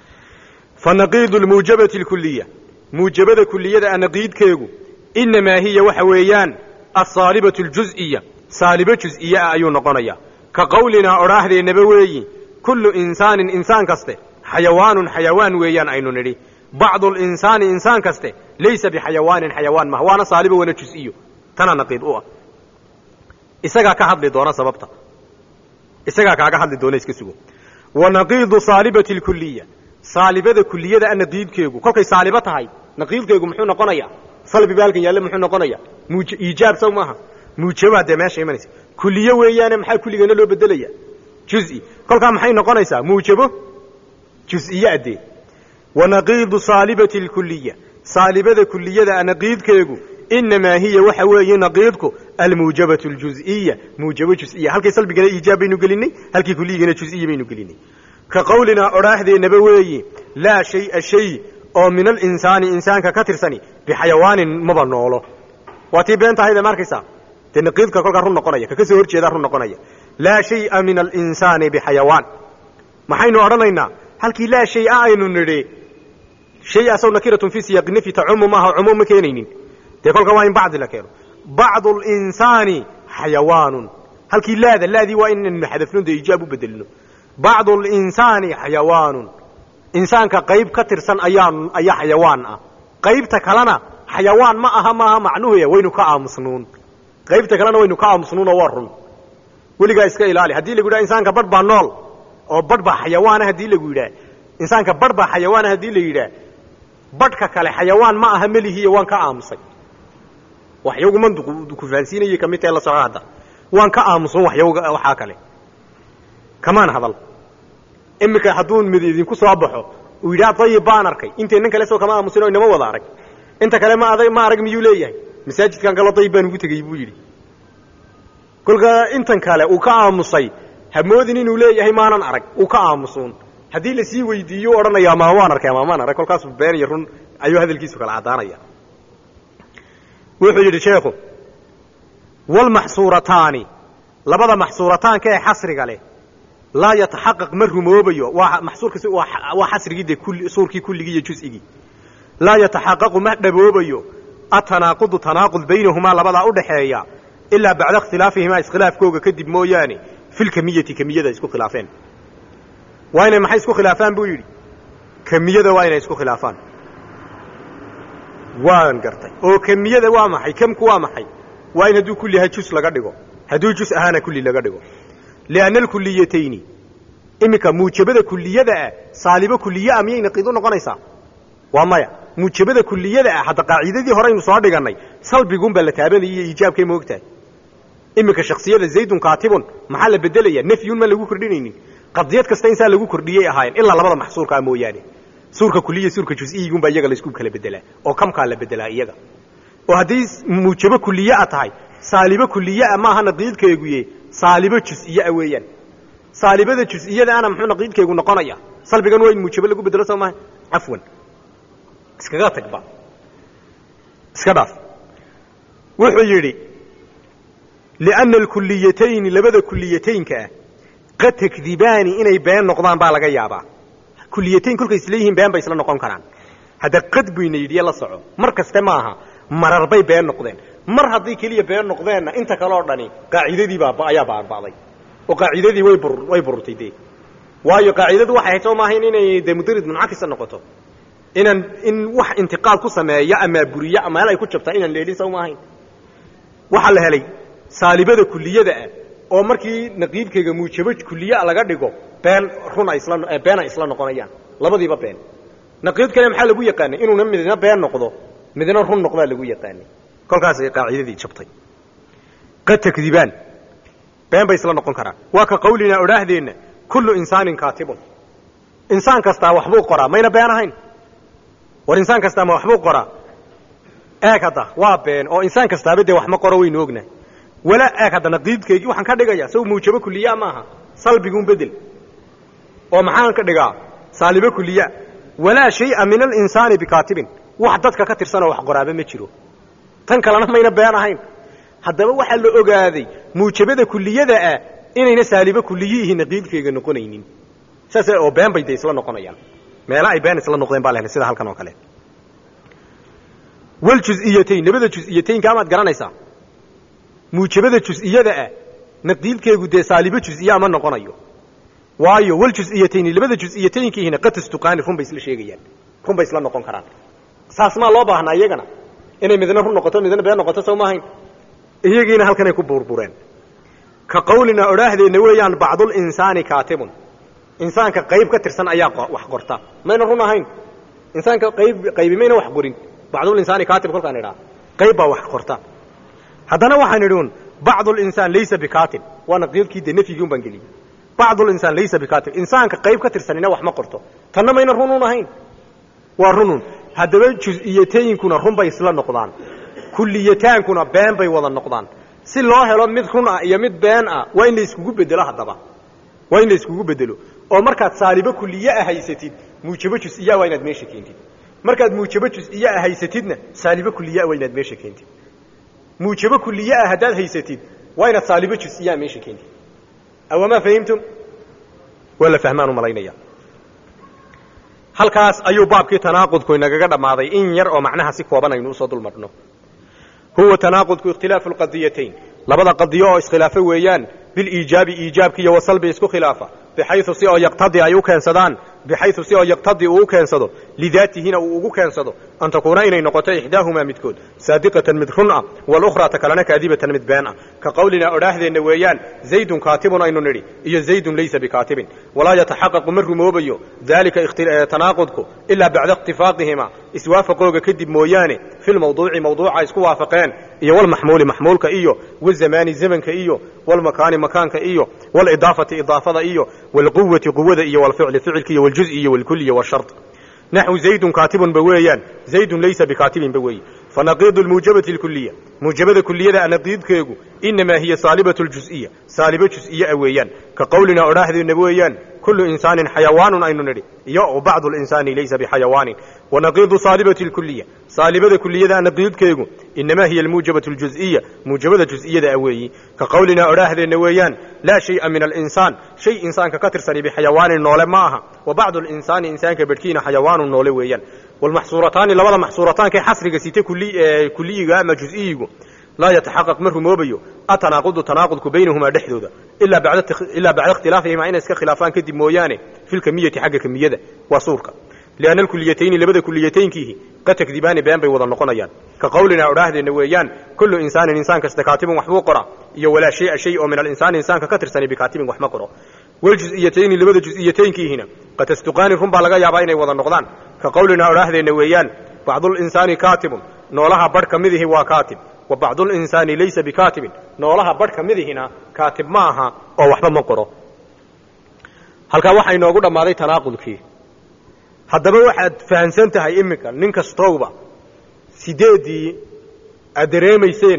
fa naqiidu lmuujabati lkuliya muujabada kuliyada a naqiidkeegu inamaa hiya waxa weeyaan asaalibatu ljuziya saalibo juziye ah ayuu noqonayaa ka qowlinaa odhaahdeenaba weeyi kullu insaanin insaan kaste xayawaanun xayawaan weeyaan aynu nidhi bacdu linsaani insaan kaste laysa bixayawaanin xayawaan maha waana saalibo wana juziyo tana naqiid u ah isagaa ka hadli doona sababta isagaa kaaga hadli doona iska sugo wa naqiidu saalibati lkuliya saalibada kuliyada a naqiidkeegu kolkay saalibo tahay naqiidkeegu muxuu noqonayaa salbi ba halkan yaalle muxuu noqonayaa muuj iijaab saw maaha muujabaa dee meesha imanaysa kuliye weeyaane maxaa kulligana loo bedelaya juzi kolkaa maxay noqonaysaa muujabo juziye adee wa naqiidu saalibati lkuliya saalibada kuliyada a naqiidkeegu inamaa hiya waxa weeye naqiidku almuujabatu ljuziya muujabo juziya halkii salbigana iijaab baynu gelinay halkii kuliyigana juziya baynu gelinay ka qowlinaa odhaahdeenaba weeyi laa shaya shay oo min alinsaani insaanka ka tirsani bixayawaanin maba noolo waa tii beenta ahayde ma arkaysaa dee naqiidka kolkaa run noqonaya kaka soo hor jeedaa run noqonaya laa shaya min alinsaani bixayawaan maxaynu odhanaynaa halkii laa shaya aynu nidhi shay asaw nakiratun fii siyaaqi nafyi tacumu maaha cumuum ma keenaynin dee kolka waa in bacdi la keeno bacdu linsaani xayawaanun halkii laada laadii waa inaynu xadafno dee iijaab u bedelino bacdu linsaani xayawaanun insaanka qayb ka tirsan ayaa ayaa xayawaan ah qaybta kalena xayawaan ma aha maaha macnuhuya waynu ka aamusnuun qaybta kalena waynu ka aamusnuunoo waa run weligaa iska ilaali haddii lagu yidhaha insaanka badh baa nool oo badh baa xayawaana haddii lagu yidhaah insaanka badh baa xayawaana haddii la yidhaah badhka kale xayawaan ma aha melihiiyo waan ka aamusay waxyagu manduqu ku fahansiinayay kamid tahe la soco hadda waan ka aamusan waxyawga waxaa kale kamaan hadal iminka hadduu mid idinku soo baxo uu yidhaha dayib baan arkay inteennan kale soo kama aamusin oo inama wada arag inta kale ma adag ma arag miyuu leeyahay masaajidkan kaloo dayib baan ugu tegey buu yidhi kolka intan kale uu ka aamusay hamoodin inuu leeyahay maanan arag uu ka aamusuun haddii lasii weydiiyo u odhanaya ama waan arkay ama maan arag kolkaasu been iyo run ayuu hadalkiisu kala caddaanaya wuxuu yidhi sheekhu walmaxsuurataani labada maxsuurataanka ee xasriga leh laa yataxaqaq ma rumoobayo waa maxsuurkaasi waa xasrigii dee kulli suurkii kulligii iyo juz'igii laa yataxaqaqu ma dhaboobayo atanaaqudu tanaaqud baynahumaa labadaa udhaxeeya ilaa bacda ikhtilaafihimaa iskhilaafkooga kadib mooyaane filkamiyati kamiyada isku khilaafeen waa inay maxay isku khilaafaan buu yidhi kamiyada waa inay isku khilaafaan waan gartay oo kamiyada waa maxay kamku waa maxay waa in hadduu kulli yahay jus laga dhigo hadduu jus ahaana kulli laga dhigo lianna alkuliyatayni iminka muujabada kuliyada ah saalibo kuliye ah miyay naqiid u noqonaysaa waa maya muujabada kuliyada ah hadda qaacidadii horeynu soo dhigannay salbiguunbaa la taabanayay iyo iijaabkay moogtahay iminka shaksiyada zaydun kaatibun maxaa la bedelaya nafyun maan lagu kordhinaynin qadiyad kasta insaa lagu kordhiyey ahaayeen ilaa labada maxsuurkaa mooyaane suurka kuliya suurka jusiyigunbaa iyaga laisku kala bedelaa oo kamkaa la bedelaa iyaga oo hadday muujabo kuliyaa tahay saalibo kuliyaa maaha naqiidkeeguye saalibo jusiyaa weeyaan saalibada jusiyadaana muxuu naqiidkeegu noqonaya salbigan waa in muujabo lagu bedelo soo maaha cafwan iskaga tagba iska dhaaf wuxuu yidhi lianna alkuliyatayni labada kuliyataynka ah qad takdibaani inay been noqdaan baa laga yaabaa kuliyatayn kolkay isleeyihiin been bay isla noqon karaan hadda qad buyna yidhiye la soco mar kaste maaha marar bay been noqdeen mar hadday keliya been noqdeenna inta kale oo dhani qaacidadiibaa ayaa baarba'day oo qaacidadii way bur way bururtay dee waayo qaacidadu waxay ahayd soo maahayn inay dee mudarid muncakisa noqoto inaan in wax intiqaad ku sameeya ama buriya ama meel ay ku jabtaa inaan leelin soo maahayn waxaa la helay saalibada kuliyada ah oo markii naqiibkayga muujabo kuliyaa laga dhigo been run ay isla been ay isla noqonayaan labadiiba been naqiid kale maxaa lagu yaqaanay inuuna midna been noqdo midna run noqdaa lagu yaqaanay kolkaasay qaacidadii jabtay qad takdibaan been bay isla noqon karaan waa ka qawlinaa odhaahdeenna kullu insaanin kaatibun insaan kastaa waxbuu qoraa mayna been ahayn war insaan kastaa ma waxbuu qoraa eeg hadda waa been oo insaan kastaaba dee wax ma qoro waynu ognahay walaa eeg hadda naqiidkaygii waxaan ka dhigaya saw muujabo kuliyaa maaha salbiguun bedel oo maxaan ka dhigaa saalibo kuliya walaa shaya min alinsaani bikaatibin wax dadka ka tirsanoo wax qoraaba ma jiro tan kalena mayna been ahayn haddaba waxaa la ogaaday muujabada kuliyada ah inayna saalibo kuliyiihi naqiidkayga noqonaynin saas oo been bay dee isla noqonayaan meela ay been isla noqdeen baa la helay sida halkan oo kale waljuz'iyatayn labada juz'iyataynka amaad garanaysaa muujabada juz'iyada ah naqiidkeegu dee saalibo juz'iya ma noqonayo waayo waljuz'iyatayni labada juz'iyataynkiihina qad tastuqaani run bay isla sheegayaan run bay isla noqon karaan saas maa loo baahnaa iyagana inay midna run noqoto midna been noqoto soo maahayn iyagiina halkanay ku burbureen ka qawlina odhaahdeenna weeyaan bacdulinsaani kaatibun insaanka qayb ka tirsan ayaa wax qorta mayna run ahayn insaanka qayb qaybi mayna wax qorin bacdulinsaani kaatib kolkaan idhaa qayb baa wax qorta haddana waxaan idhi un bacdulinsaan laysa bikaatib waa naqiidkii dee nafyigii un baan geliyey bacdulinsaan laysa bikaatib insaanka qayb ka tirsanina wax ma qorto tanna mayna runun ahayn waa runun haddaba juz-iyataynkuna run bay isla noqdaan kuliyataankuna been bay wada noqdaan si loo helo mid run ah iyo mid been ah waa in la iskugu bedelo haddaba waa in la iskugu bedelo oo markaad saalibo kuliye ah haysatid muujabo jus-iya waa inaad meesha keentid markaad muujabo jus-iya ah haysatidna saalibo kuliyaa waa inaad meesha keentid muujabo kuliye ah haddaad haysatid waa inaad saalibo jus-iyaa meesha keentid awamaa fahimtum waa la fahmaan u malaynaya halkaas ayuu baabkii tanaaqudku inagaga dhammaaday in yar oo macnaha si kooban aynu usoo dul marno huwa tanaaqudku ikhtilaafu lqadiyatayn labada qadiyo oo iskhilaafo weeyaan biliijaabi iijaabki iyo wasalbi isku khilaafa bixayu si oo yaqtadi ay u keensadaan bixaysu si oo yaqtadii uu u keensado lidaatihina uu ugu keensado an takuuna inay noqoto ixdaahumaa midkood saadiqatan mid run ah walukhraa ta kalena kaadibatan mid been ah ka qawlinaa odhaahdeenna weeyaan zaydun kaatibun aynu nidhi iyo zaydun laysa bikaatibin walaa yataxaqaqu ma rumoobayo daalika tanaaqudku ilaa bacda ikhtifaaqihima iswaafaqooga kadib mooyaane fi lmawduuci mawduuca isku waafaqeen iyo walmaxmuuli maxmuulka iyo wazamaani zamanka iyo walmakaani makaanka iyo walidaafati idaafada iyo walquwati quwada iyo walficli ficilka iyo waljuzi iyo walkul iyo washard naxwu zaydun kaatibun ba weeyaan zaydun laysa bikaatibin ba weeye fanaqiidu lmuujabati lkuliya muujabada kuliyada anaqiidkeegu inamaa hiya saalibatu ljuziya saalibo juziye a weeyaan ka qowlinaa odhaahdeenna weeyaan kullu insaanin xayawaanun aynu nidhi iyo bacdu linsaani laysa bixayawaanin wanaqiidu saalibati lkuliya saalibada kuliyada anaqiidkeegu inamaa hiya almuujabatu ljuziya muujabada juz'iyada a weeyi ka qowlinaa odhaahdeenna weeyaan laa shaya min alinsaan shay insaanka ka tirsani bixayawaanin noole ma aha wa bacdu linsaani insaanka bedhkiina xayawaanun noole weeyaan walmaxsuurataani labada maxsuurataankae xasriga site kuliyiga ama juziyigu laa yataxaqaq ma rumoobayo atanaaqudu tanaaqudku baynahumaa dhexdooda ilaa bacda ikhtilaafihima inay iska khilaafaan kadib mooyaane fi lkamiyati xagga kamiyada waa suurka lianna alkuliyatayni labada kuliyataynkiihi qad takdibaani been bay wada noqonayaan ka qowlinaa odhaahdeenna weeyaan kullu insaanin insaan kasta kaatibun waxbuu qora iyo walaa shaya shay oo min alinsaani insaanka ka tirsani bikaatibin wax ma qoro waljuz'iyatayni labada juz'iyataynkiihina qad tasduqaani run baa laga yaabaa inay wada noqdaan ka qowlinaa odhaahdeenna weeyaan bacdulinsaani kaatibun noolaha badh ka midihi waa kaatib wa bacdulinsaani laysa bikaatibin noolaha badh ka midihina kaatib ma aha oo waxba ma qoro halkaa waxaa inoogu dhammaaday tanaaqudkii haddaba waxaad fahamsan tahay iminka nin kastowba sideeddii aad dareemayseen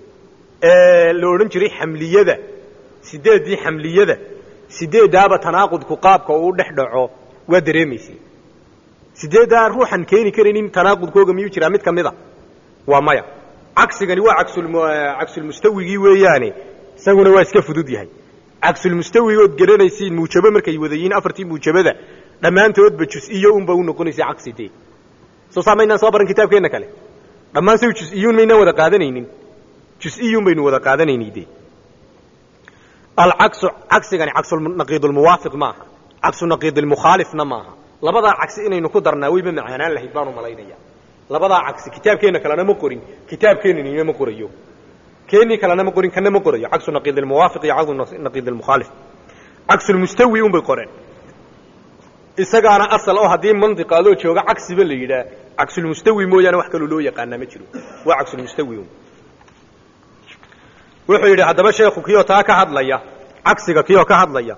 ee la odhan jiray xamliyada sideeddii xamliyada sideeddaaba tanaaqudku qaabka uu dhex dhaco waa dareemayseen sideeddaa ruuxan keeni karaynin tanaaqudkooga miyuu jiraa mid ka mid a waa maya cagsigani waa cagsulmustawigii weeyaane isaguna waa iska fudud yahay cagsulmustawigood garanaysiin muujabo markay wadayiin afartii muujabada dhammaantoodba jus-iyo unba u noqonaysa cagsi dee soo saa maynaan soo baran kitaabkeenna kale dhammaan say jus-iyuun maynaan wada qaadanaynin jus-iyuun baynu wada qaadanayni dee alcagsu cagsigani cagsunaqiidulmuwaafiq maaha cagsu naqiidilmukhaalifna maaha labadaa cagsi inaynu ku darnaa weyba macaanaan lahayd baanu malaynaya labadaa cagsi kitaabkeenna kalena ma qorin kitaabkeenanina ma qorayo keenii kalena ma qorin kana ma qorayo cagsu naqiidilmuwaafiq iyo cagsu naqiidilmukhaalif cagsulmustawi unbay qoreen isagaana asal oo haddii mandiqa adoo jooga cagsiba la yidhaah cagsulmustawi mooyaane wax kaloo loo yaqaanaa ma jiro waa cagsulmustawi un wuxuu yidhi haddaba sheekhu kiyoo taa ka hadlaya cagsiga kiyoo ka hadlaya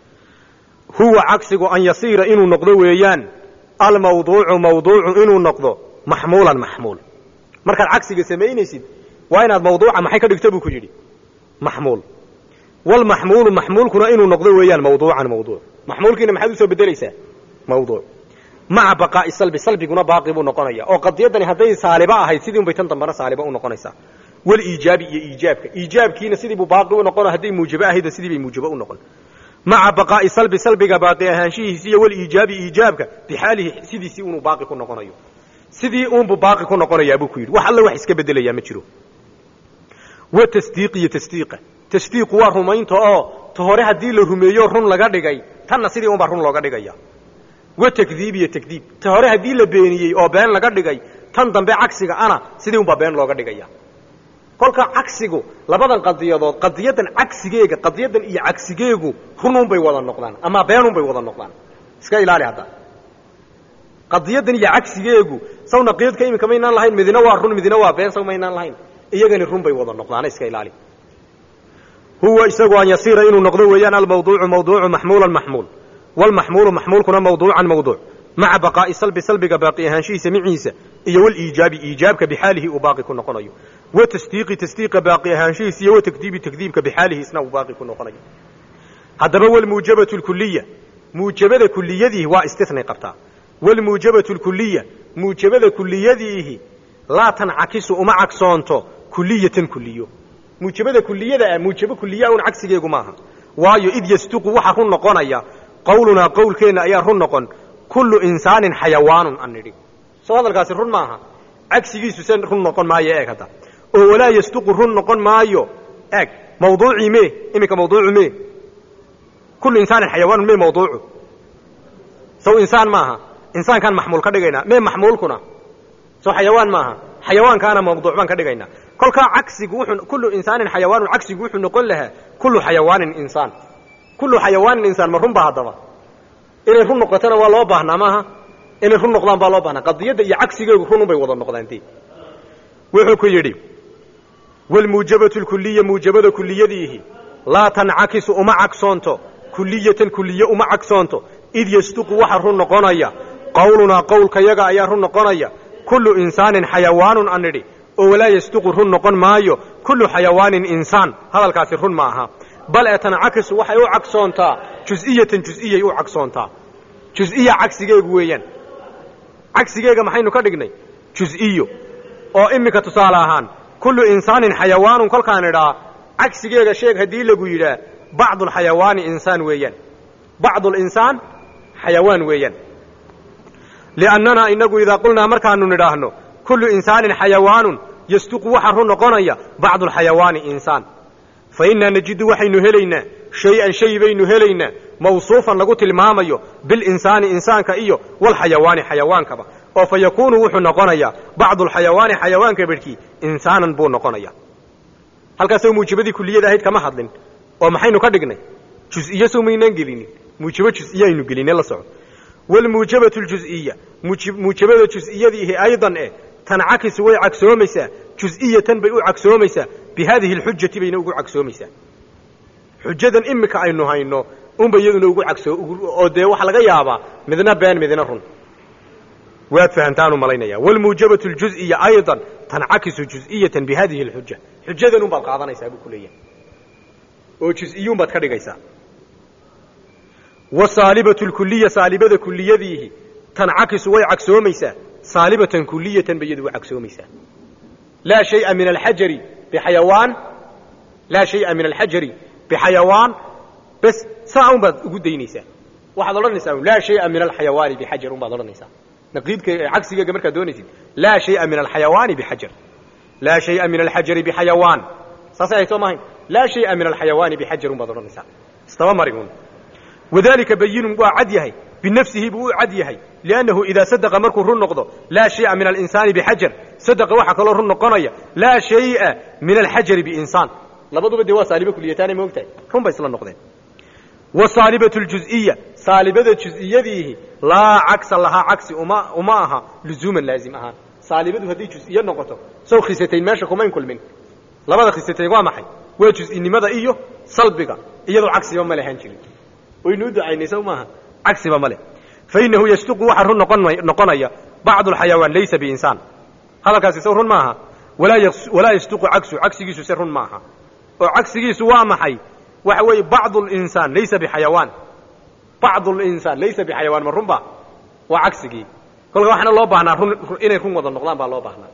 huwa cagsigu an yasiira inuu noqdo weeyaan almawduucu mawduucu inuu noqdo maxmuulan maxmuul markaad cagsiga samaynaysid waa inaad mawduuca maxay ka dhigto buu ku yidhi maxmuul walmaxmuulu maxmuulkuna inuu noqdo weeyaan mawduucan mawduuc maxmuulkiina maxaad usoo bedelaysaa mawduuc maca baqaa'i salbi salbiguna baaqi buu noqonaya oo qadiyaddani hadday saaliba ahayd sidii un bay tan dambana saaliba u noqonaysaa waliijaabi iyo iijaabka iijaabkiina sidii buu baaqi u noqono hadday muujabo ahaydna sidii bay muujabo u noqon maca baqaa'i salbi salbiga baaqi ahaanshihiisi iyo waliijaabi iijaabka bixaalihi sidiisii unuu baaqi ku noqonayo sidii uunbuu baaqi ku noqonayaa buu ku yidhi wax alle wax iska bedelayaa ma jiro wa tasdiiq iyo tasdiiqa tasdiiqu waa rumaynta oo ta hore haddii la rumeeyo run laga dhigay tanna sidii unbaa run looga dhigaya wa takdiib iyo takdiib ta hore haddii la beeniyey oo been laga dhigay tan dambe cagsiga ana sidii unbaa been looga dhigaya kolka cagsigu labadan qadiyadood qadiyadan cagsigeega qadiyadan iyo cagsigeegu rununbay wada noqdaan ama beenunbay wada noqdaan iska ilaali hadda qadiyadan iyo cagsigeegu saw naqiidka iminka maynaan lahayn midina waa run midina waa been saw maynaan lahayn iyagani run bay wada noqdaan iska ilaali huwa isagu an yasiira inuu noqdo weeyaan almawduucu mawduucu maxmuulan maxmuul walmaxmuulu maxmuulkuna mawduucan mawduuc maca baqaa'i salbi salbiga baaqi ahaanshihiisa miciisa iyo waliijaabi iijaabka bixaalihi uu baaqi ku noqonayo wa tasdiiqi tasdiiqa baaqi ahaanshihiisa iyo wa takdiibi takdiibka bixaalihi isna uu baaqi ku noqonayo haddaba walmuujabatu lkuliya muujabada kuliyadiihi waa istinay qabtaa walmuujabatu lkuliya muujabada kuliyadiihi laa tancakisu uma cagsoonto kuliyatan kuliyo muujabada kuliyada ah muujabo kuliya un cagsigeegu maaha waayo id yastuqu waxa run noqonaya qowlunaa qowlkeenna ayaa run noqon kullu insaanin xayawaanun an nidhi soo hadalkaasi run maaha cagsigiisu se run noqon maayo eeg hadda oo walaa yastuqu run noqon maayo eeg mawduucii mee iminka mawduucu mee kullu insaanin xayawaanun mee mawduucu sow insaan maaha insaankaan maxmuul ka dhigaynaa mee maxmuulkuna sow xayawaan maaha xayawaankaana mawduuc baan ka dhigaynaa kolkaa cagsigu wuxuu kullu insaanin xayawaanun cagsigu wuxuu noqon lahaa kullu xayawaanin insaan kullu xayawaanin insaan ma run baa haddaba inay run noqotona waa loo baahnaa maaha inay run noqdaan baa loo baahnaa qadiyadda iyo cagsigeegu runun bay wada noqdaanti wuxuu ku yidhi wlmuujabatu lkuliya muujabada kuliyadiihi laa tancakisu uma cagsoonto kuliyatan kuliye uma cagsoonto id yasduqu waxa run noqonaya qowlunaa qowlkayaga ayaa run noqonaya kullu insaanin xayawaanun an nidhi oo walaa yasduqu run noqon maayo kullu xayawaanin insaan hadalkaasi run ma aha bal ee tancakisu waxay u cagsoontaa jus'iyatan jus'iyay u cagsoontaa jus'iya cagsigeegu weeyaan cagsigeega maxaynu ka dhignay jus'iyo oo iminka tusaale ahaan kullu insaanin xayawaanun kolkaan idhaa cagsigeega sheeg haddii lagu yidhaa bacdulxayawaani insaan weeyaan bacdulinsaan xayawaan weeyaan liannanaa inagu idaa qulnaa markaanu nidhaahno kullu insaanin xayawaanun yasduqu waxa run noqonaya bacdulxayawaani insaan fa innaa najidu waxaynu helaynaa shay-an shay baynu helaynaa mawsuufan lagu tilmaamayo bilinsaani insaanka iyo walxayawaani xayawaankaba oo fa yakuunu wuxuu noqonayaa bacdulxayawaani xayawaanka bedhkii insaanan buu noqonaya halkaasoo muujibadii kuliyada ahayd kama hadlin oo maxaynu ka dhignay jusiye sow maynaan gelinin muujabo jusiye aynu geline la soco walmuujabatu ljusiya muujabada jus'iyadiihi aydan eh tancakisu way cagsoomaysaa jus'iyatan bay u cagsoomaysaa bi haadihi alxujati bayna ugu cagsoomaysaa xujadan imika aynu hayno unba iyaduna ugu cagsoo oo dee waxaa laga yaabaa midna been midna run waad fahamtaanu malaynaya walmuujabatu ljuziya aydan tancakisu jus'iyatan bi hadihi alxuja xujadan un baad qaadanaysaa buu ku leeyahay oo jus'iyuun baad ka dhigaysaa wasaalibatu lkuliya saalibada kuliyadiihi tancakisu way cagsoomaysaa saalibatan kuliyatan bay iyadu u cagsoomaysaa laa shaya min alxajari bixayawaan laa shaya min alxajari bixayawaan bes saa un baad ugu daynaysaa waxaad odhanaysaa laa shaya min alxayawaani bixajar un baad odhanaysaa naqiidka cagsigeega markaad doonaysid laa shaya min alxayawaani bixajar laa shaya min alxajari bixayawaan saasay ahayd soo maahayn laa shaya min alxayawaani bixajar un baad odhanaysaa istaba mari un wadalika bayinun waa cad yahay binafsihi buu u cad yahay liannahu idaa sadaqa markuu run noqdo laa shaya min alinsaani bixajar sadaqa waxaa kaloo run noqonaya laa shaya min alxajari biinsaan labaduba dee waa saalibo kuliyataanay ma ogtahay run bay isla noqdeen wasaalibatu ljuziya saalibada juz'iyadiihi laa cagsa lahaa cagsi uma uma aha luzuuman laazim ahaan saalibadu hadday juziye noqoto sow khisatayn meesha kumayn kulmin labada khisatayn waa maxay waa juz'inimada iyo salbiga iyadoo cagsiba ma lehan jirin waynu u ducaynay sow maaha cagsiba ma leh fainahu yasduqu waxaa run noqon noqonaya bacdu alxayawaan laysa biinsaan hadalkaasi sow run maaha walaa yasduqu cagsu cagsigiisu se run maaha oo cagsigiisu waa maxay waxa weeye bacdu linsaan laysa bixayawaan bacdu linsaan laysa bixayawaan ma runba waa cagsigii kolka waxaana loo baahnaa run inay run wada noqdaan baa loo baahnaa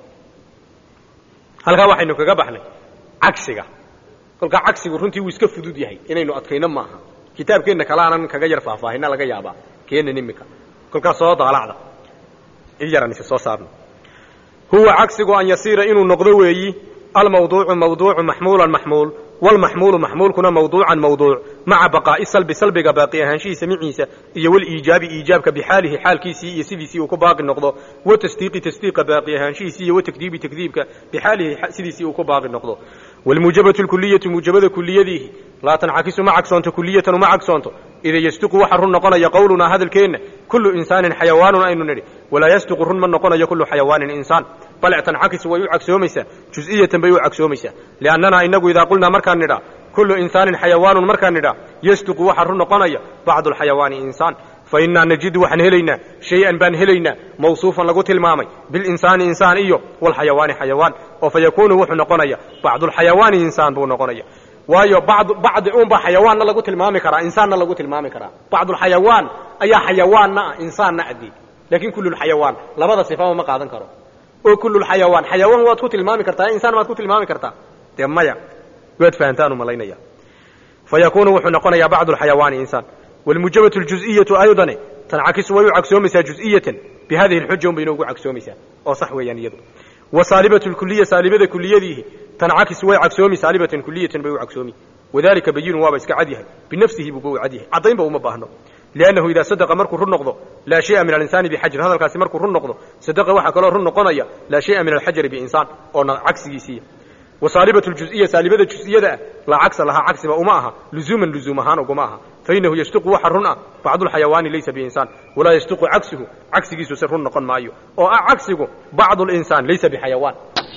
halkaa waxaynu kaga baxnay cagsiga kolkaa cagsigu runtii wuu iska fudud yahay inaynu adkayno maaha kitaabkeenna kale aanan kaga yar faahfaahina laga yaabaa keenan imika kolkaas soo daalacda i yaran ise soo saarno huwa cagsigu an yasiira inuu noqdo weeyi almawduucu mawduucu maxmuulan maxmuul walmaxmuulu maxmuulkuna mawduucan mawduuc maca baqaa'i salbi salbiga baaqi ahaanshihiisa miciisa iyo waliijaabi iijaabka bixaalihi xaalkiisii iyo sidiisii uu ku baaqi noqdo watasdiiqi tasdiiqa baaqi ahaanshihiisii iyo watakdiibi takdiibka bixaalihi sidiisii uu ku baaqi noqdo walmuujabatu lkuliyatu muujabada kuliyadiihi laa tancakisu ma cagsoonto kuliyatan uma cagsoonto ida yasduqu waxa run noqonaya qowlunaa hadalkeenna kullu insaanin xayawaanun aynu nidhi walaa yasduqu run ma noqonayo kullu xayawaanin insaan bal tancakisu way u cagsoomaysaa juz'iyatan bay u cagsoomaysaa liannanaa inagu idaa qulnaa markaan nidhaa kullu insaanin xayawaanun markaan nidhaa yasduqu waxa run noqonaya bacdu alxayawaani insaan fa innaa najidu waxaan helaynaa shay-an baan helaynaa mawsuufan lagu tilmaamay bilinsaani insaan iyo walxayawaani xayawaan oo fa yakuunu wuxuu noqonaya bacdulxayawaani insaan buu noqonaya waayo bad bacdi unbaa xayawaanna lagu tilmaami karaa insaanna lagu tilmaami karaa bacdulxayawaan ayaa xayawaanna ah insaanna adii laakiin kullulxayawaan labada sifaba ma qaadan karo oo kullulxayawaan xayawaan waad ku tilmaami kartaa insaan waad ku tilmaami kartaa dee maya waad fahantaanu malaynaya fa yakuunu wuxuu noqonayaa bacdu alxayawaani insaan walmuujabatu ljuz'iyatu aydane tancakisu way u cagsoomaysaa juz'iyatan bi hadihi alxuja un bay inoogu cagsoomaysaa oo sax weeyaan iyadu wa saalibatu lkuliya saalibada kuliyadiihi tancakisu way cagsoomi saalibatan kuliyatan bay u cagsoomi wadalika bayinun waaba iska cad yahay binafsihi buuba u cad yahay caddaynba uma baahno liannahu idaa sadaqa markuu run noqdo laa shaya min alinsaani bixajrin hadalkaasi markuu run noqdo sadaqa waxaa kaloo run noqonaya laa shaya min alxajari biinsaan oona cagsigiisiiya wasaalibatu ljuziya saalibada juz'iyada ah laa cagsa lahaa cagsiba uma aha luzuuman luzuum ahaan uguma aha fainahu yashtiqu waxa run ah bacdulxayawaani laysa biinsaan walaa yashtiqu cagsuhu cagsigiisu se run noqon maayo oo ah cagsigu bacdu linsaan laysa bixayawaan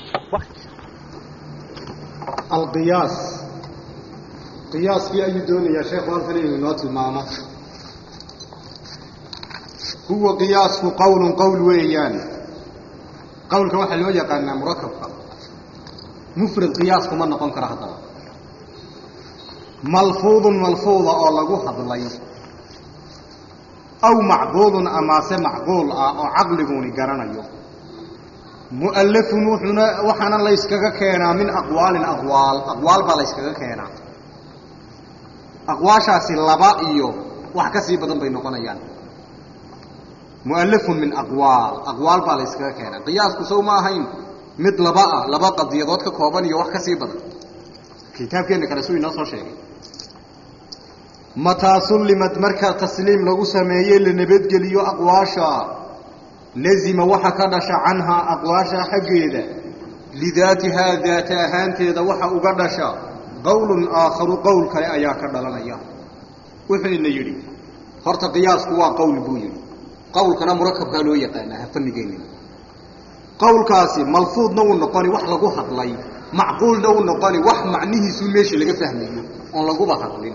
alqiyaas qiyaaskii ayuu doonayaa sheekhu halkan inuu inoo tilmaamo huwa qiyaasku qowlun qowl weeyaan qowlka waxaa loo yaqaanaa murakabka mufrad qiyaas kuma noqon karo haddaba malfuudun malfuuda oo lagu hadlay aw macquulun amaase macquul ah oo caqliguni garanayo mu'allafun wuxuuna waxaana layskaga keenaa min aqwaalin aqwaal aqwaal baa layskaga keenaa aqwaashaasi laba iyo wax ka sii badan bay noqonayaan mu'allafun min aqwaal aqwaal baa layskaga keenaa qiyaasku sow ma ahayn mid laba ah laba qadiyadood ka kooban iyo wax ka sii badan kitaabkeenna kale suu inoo soo sheegay mataa sullimad marka tasliim lagu sameeyey la nabadgeliyo aqwaasha lazima waxa ka dhasha canhaa aqwaasha xaggeeda lidaatihaa daata ahaanteeda waxa uga dhasha qowlun aakharu qowl kale ayaa ka dhalanaya wuxuu ina yidhi horta qiyaasku waa qowl buu yidhi qowlkana murakabkaa loo yaqaanaa ha fanigeenin qowlkaasi malfuudna wuu noqoni wax lagu hadlay macquulna wuu noqoni wax macnihiisu meeshii laga fahmayo oon laguba hadlin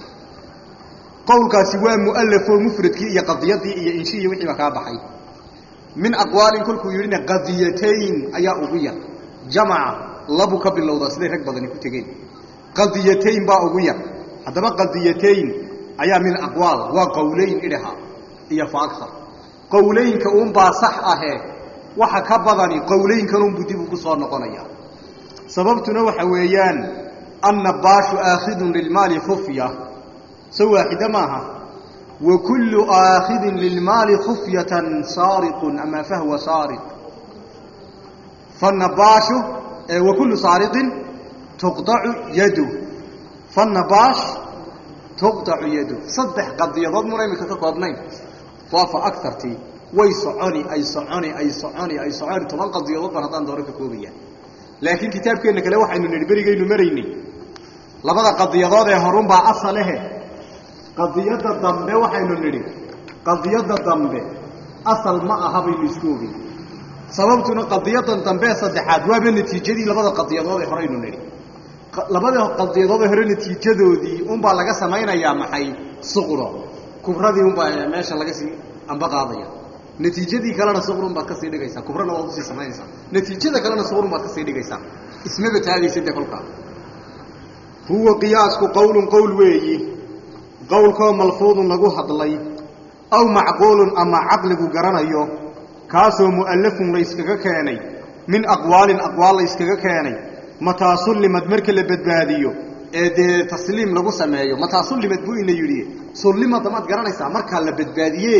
qowlkaasi waa mu'alafo mufradkii iyo qadiyadii iyo inshiiyi wixiiba kaa baxay min aqwaalin kolkuu yidhina qadiyatayn ayaa ugu yar jamaca labu ka bilowdaa siday rag badani ku tegeen qadiyatayn baa ugu yar haddaba qadiyatayn ayaa min aqwaal waa qowleyn idhaha iyo fa agar qowleynka uunbaa sax ahee waxa ka badani qowleynkanunbuu dib ugu soo noqonaya sababtuna waxa weeyaan annabaashu aakhidun lilmaali khufya so waaxida maaha wa kullu aakhidin lilmaali khufyatan saariqun ama fahwa saariq fannabaashu wa kullu saariqin tuqdacu yadu fannabaash tuqdacu yadu saddex qadiyadood muna imika ka koobnayn waa fa agartii way soconi ay soconi ay soconi ay soconi toban qadiyadood baan haddaan dooro ka koobaya laakiin kitaabkeenna kale waxaynu nidhi berigaynu maraynay labada qadiyadood ee horunbaa asalehe qadiyadda dambe waxaynu nidhi qadiyadda dambe asal ma aha baynu isku ogey sababtuna qadiyadan dambe saddexaad waaba natiijadii labada qadiyadood ee horeynu nidhi labada qadiyadood ee hore natiijadoodii unbaa laga samaynayaa maxay suqro kubradii unbaa meesha laga sii amba qaadaya natiijadii kalena suqrun baad kasii dhigaysaa kubrana waad usii samaynaysaa natiijada kalena suqrun baad kasii dhigaysaa ismaba taagaysa dee kolkaa huwa qiyaasku qowlun qowl weeyi qowlkoo malfuudun lagu hadlay aw macquulun ama caqligu garanayo kaasoo mu'allafun layskaga keenay min aqwaalin aqwaal layskaga keenay mataa sullimad marka la badbaadiyo ee dee tasliim lagu sameeyo mataa sullimad buu ina yidhi sullimada maad garanaysaa markaa la badbaadiye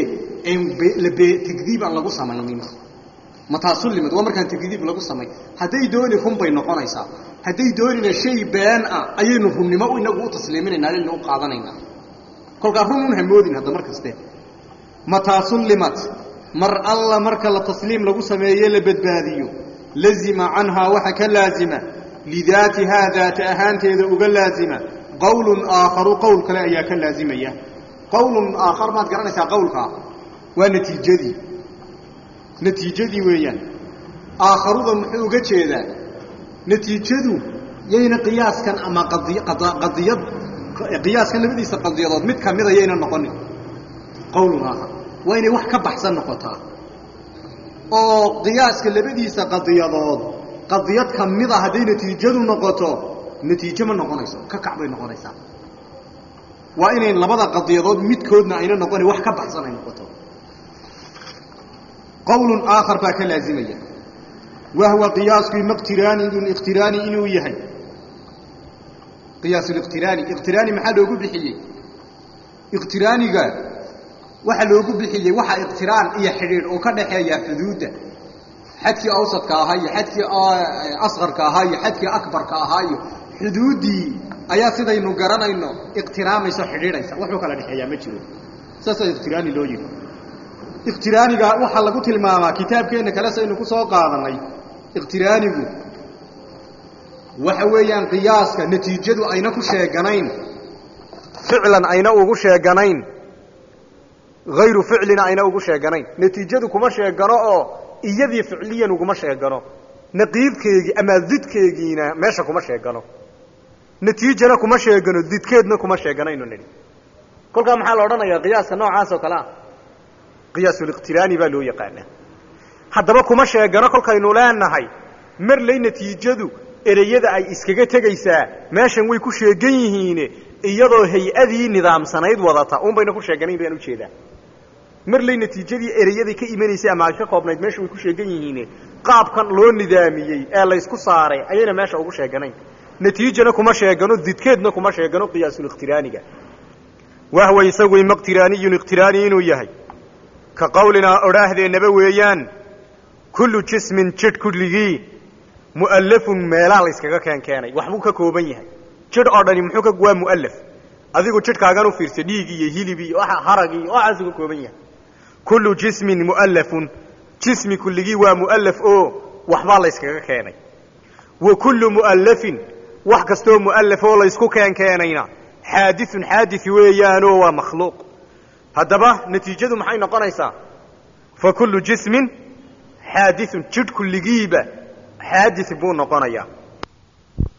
tagdiib aan lagu samaynin mataa sullimad waa markaan tagdiib lagu samay hadday dooni run bay noqonaysaa hadday doonina shay been ah ayaynu runnimo inagu u tasliiminaynaa aynu u qaadanaynaa kolkaa run un hamoodin hadda mar kaste mataa sullimat mar alla marka la tasliim lagu sameeye la badbaadiyo lazima canhaa waxa ka laazima lidaatihaa daata ahaanteeda uga laazima qowlun aakharu qowl kale ayaa ka laazimaya qowlun aakhar maad garanaysaa qowlkaa waa natiijadii natiijadii weeyaan aakharuda muxuu uga jeedaa natiijadu yayna qiyaaskan ama qadiyad qiyaaskan labadiisa qadiyadood mid ka mida yayna noqonin qowlun aakhar waa inay wax ka baxsan noqotaa oo qiyaaska labadiisa qadiyadood qadiyad ka mida hadday natiijadu noqoto natiijo ma noqonayso ka kac bay noqonaysaa waa inayn labada qadiyadood midkoodna ayna noqonin wax ka baxsan ay noqoto qowlun aakhar baa ka laazimaya wahwa qiyaasku maqtiraani iqtiraani inuu yahay qiyaasuliqtiraani iqtiraani maxaa loogu bixiyey iqtiraaniga waxaa loogu bixiyey waxaa iqtiraan iyo xidhiidh oo ka dhaxeeya xuduudda xadkii awsadka ahaa iyo xadkii asqarka ahaa iyo xadkii akbarka ahaa iyo xuduuddii ayaa sidaynu garanayno iqtiraamayso xidhiidhaysa waxuu kala dhexeeyaa ma jiro saasaa ikhtiraani loo yidhi ikhtiraaniga waxaa lagu tilmaamaa kitaabkeenna kale saynu ku soo qaadannay ikhtiraanigu waxa weeyaan qiyaaska natiijadu ayna ku sheeganayn ficlan ayna ugu sheeganayn hayru ficlina ayna ugu sheeganayn natiijadu kuma sheegano oo iyadii ficliyan uguma sheegano naqiidkeegii ama didkeegiina meesha kuma sheegano natiijana kuma sheegano didkeedna kuma sheeganaynu nidhi kolkaa maxaa la odhanayaa qiyaaska noocaas oo kale ah qiyaasul'iqtiraani baa loo yaqaanaa haddaba kuma sheegano kolkaynu leenahay marley natiijadu ereyada ay iskaga tegaysaa meeshan way ku sheegan yihiine iyadoo hay-adii nidaamsanayd wadata un bayna ku sheeganayn bayaan ujeedaa marley natiijadii ereyadii ka imanaysay ama ay ka koobnayd meesha way ku sheegan yihiine qaabkan loo nidaamiyey ee laysku saaray ayayna meesha ugu sheeganayn natiijana kuma sheegano didkeedna kuma sheegano qiyaasul'iqtiraaniga wahwa isagu ima iqtiraaniyun iqtiraani inuu yahay ka qawlinaa odhaahdeenaba weeyaan kullu jismin jidh kulligii mu'allafun meelaha layskaga keen keenay waxbuu ka kooban yahay jidh oo dhani muxuu ka waa mu'allaf adigu jidhkaagan u fiirsa dhiig iyo hilib iyo waxa harag iyo waxaasuu ka kooban yahay kullu jismin mu'allafun jismi kulligii waa mu'allaf oo waxbaa layskaga keenay wa kullu mu'allafin wax kastoo mu'allaf oo laysku keen keenayna xaadiثun xaadiث weeyaanoo waa makhluuq haddaba natiijadu maxay noqonaysaa fa kullu jismin xaadiثun jidh kulligiiba xaadiث buu noqonayaa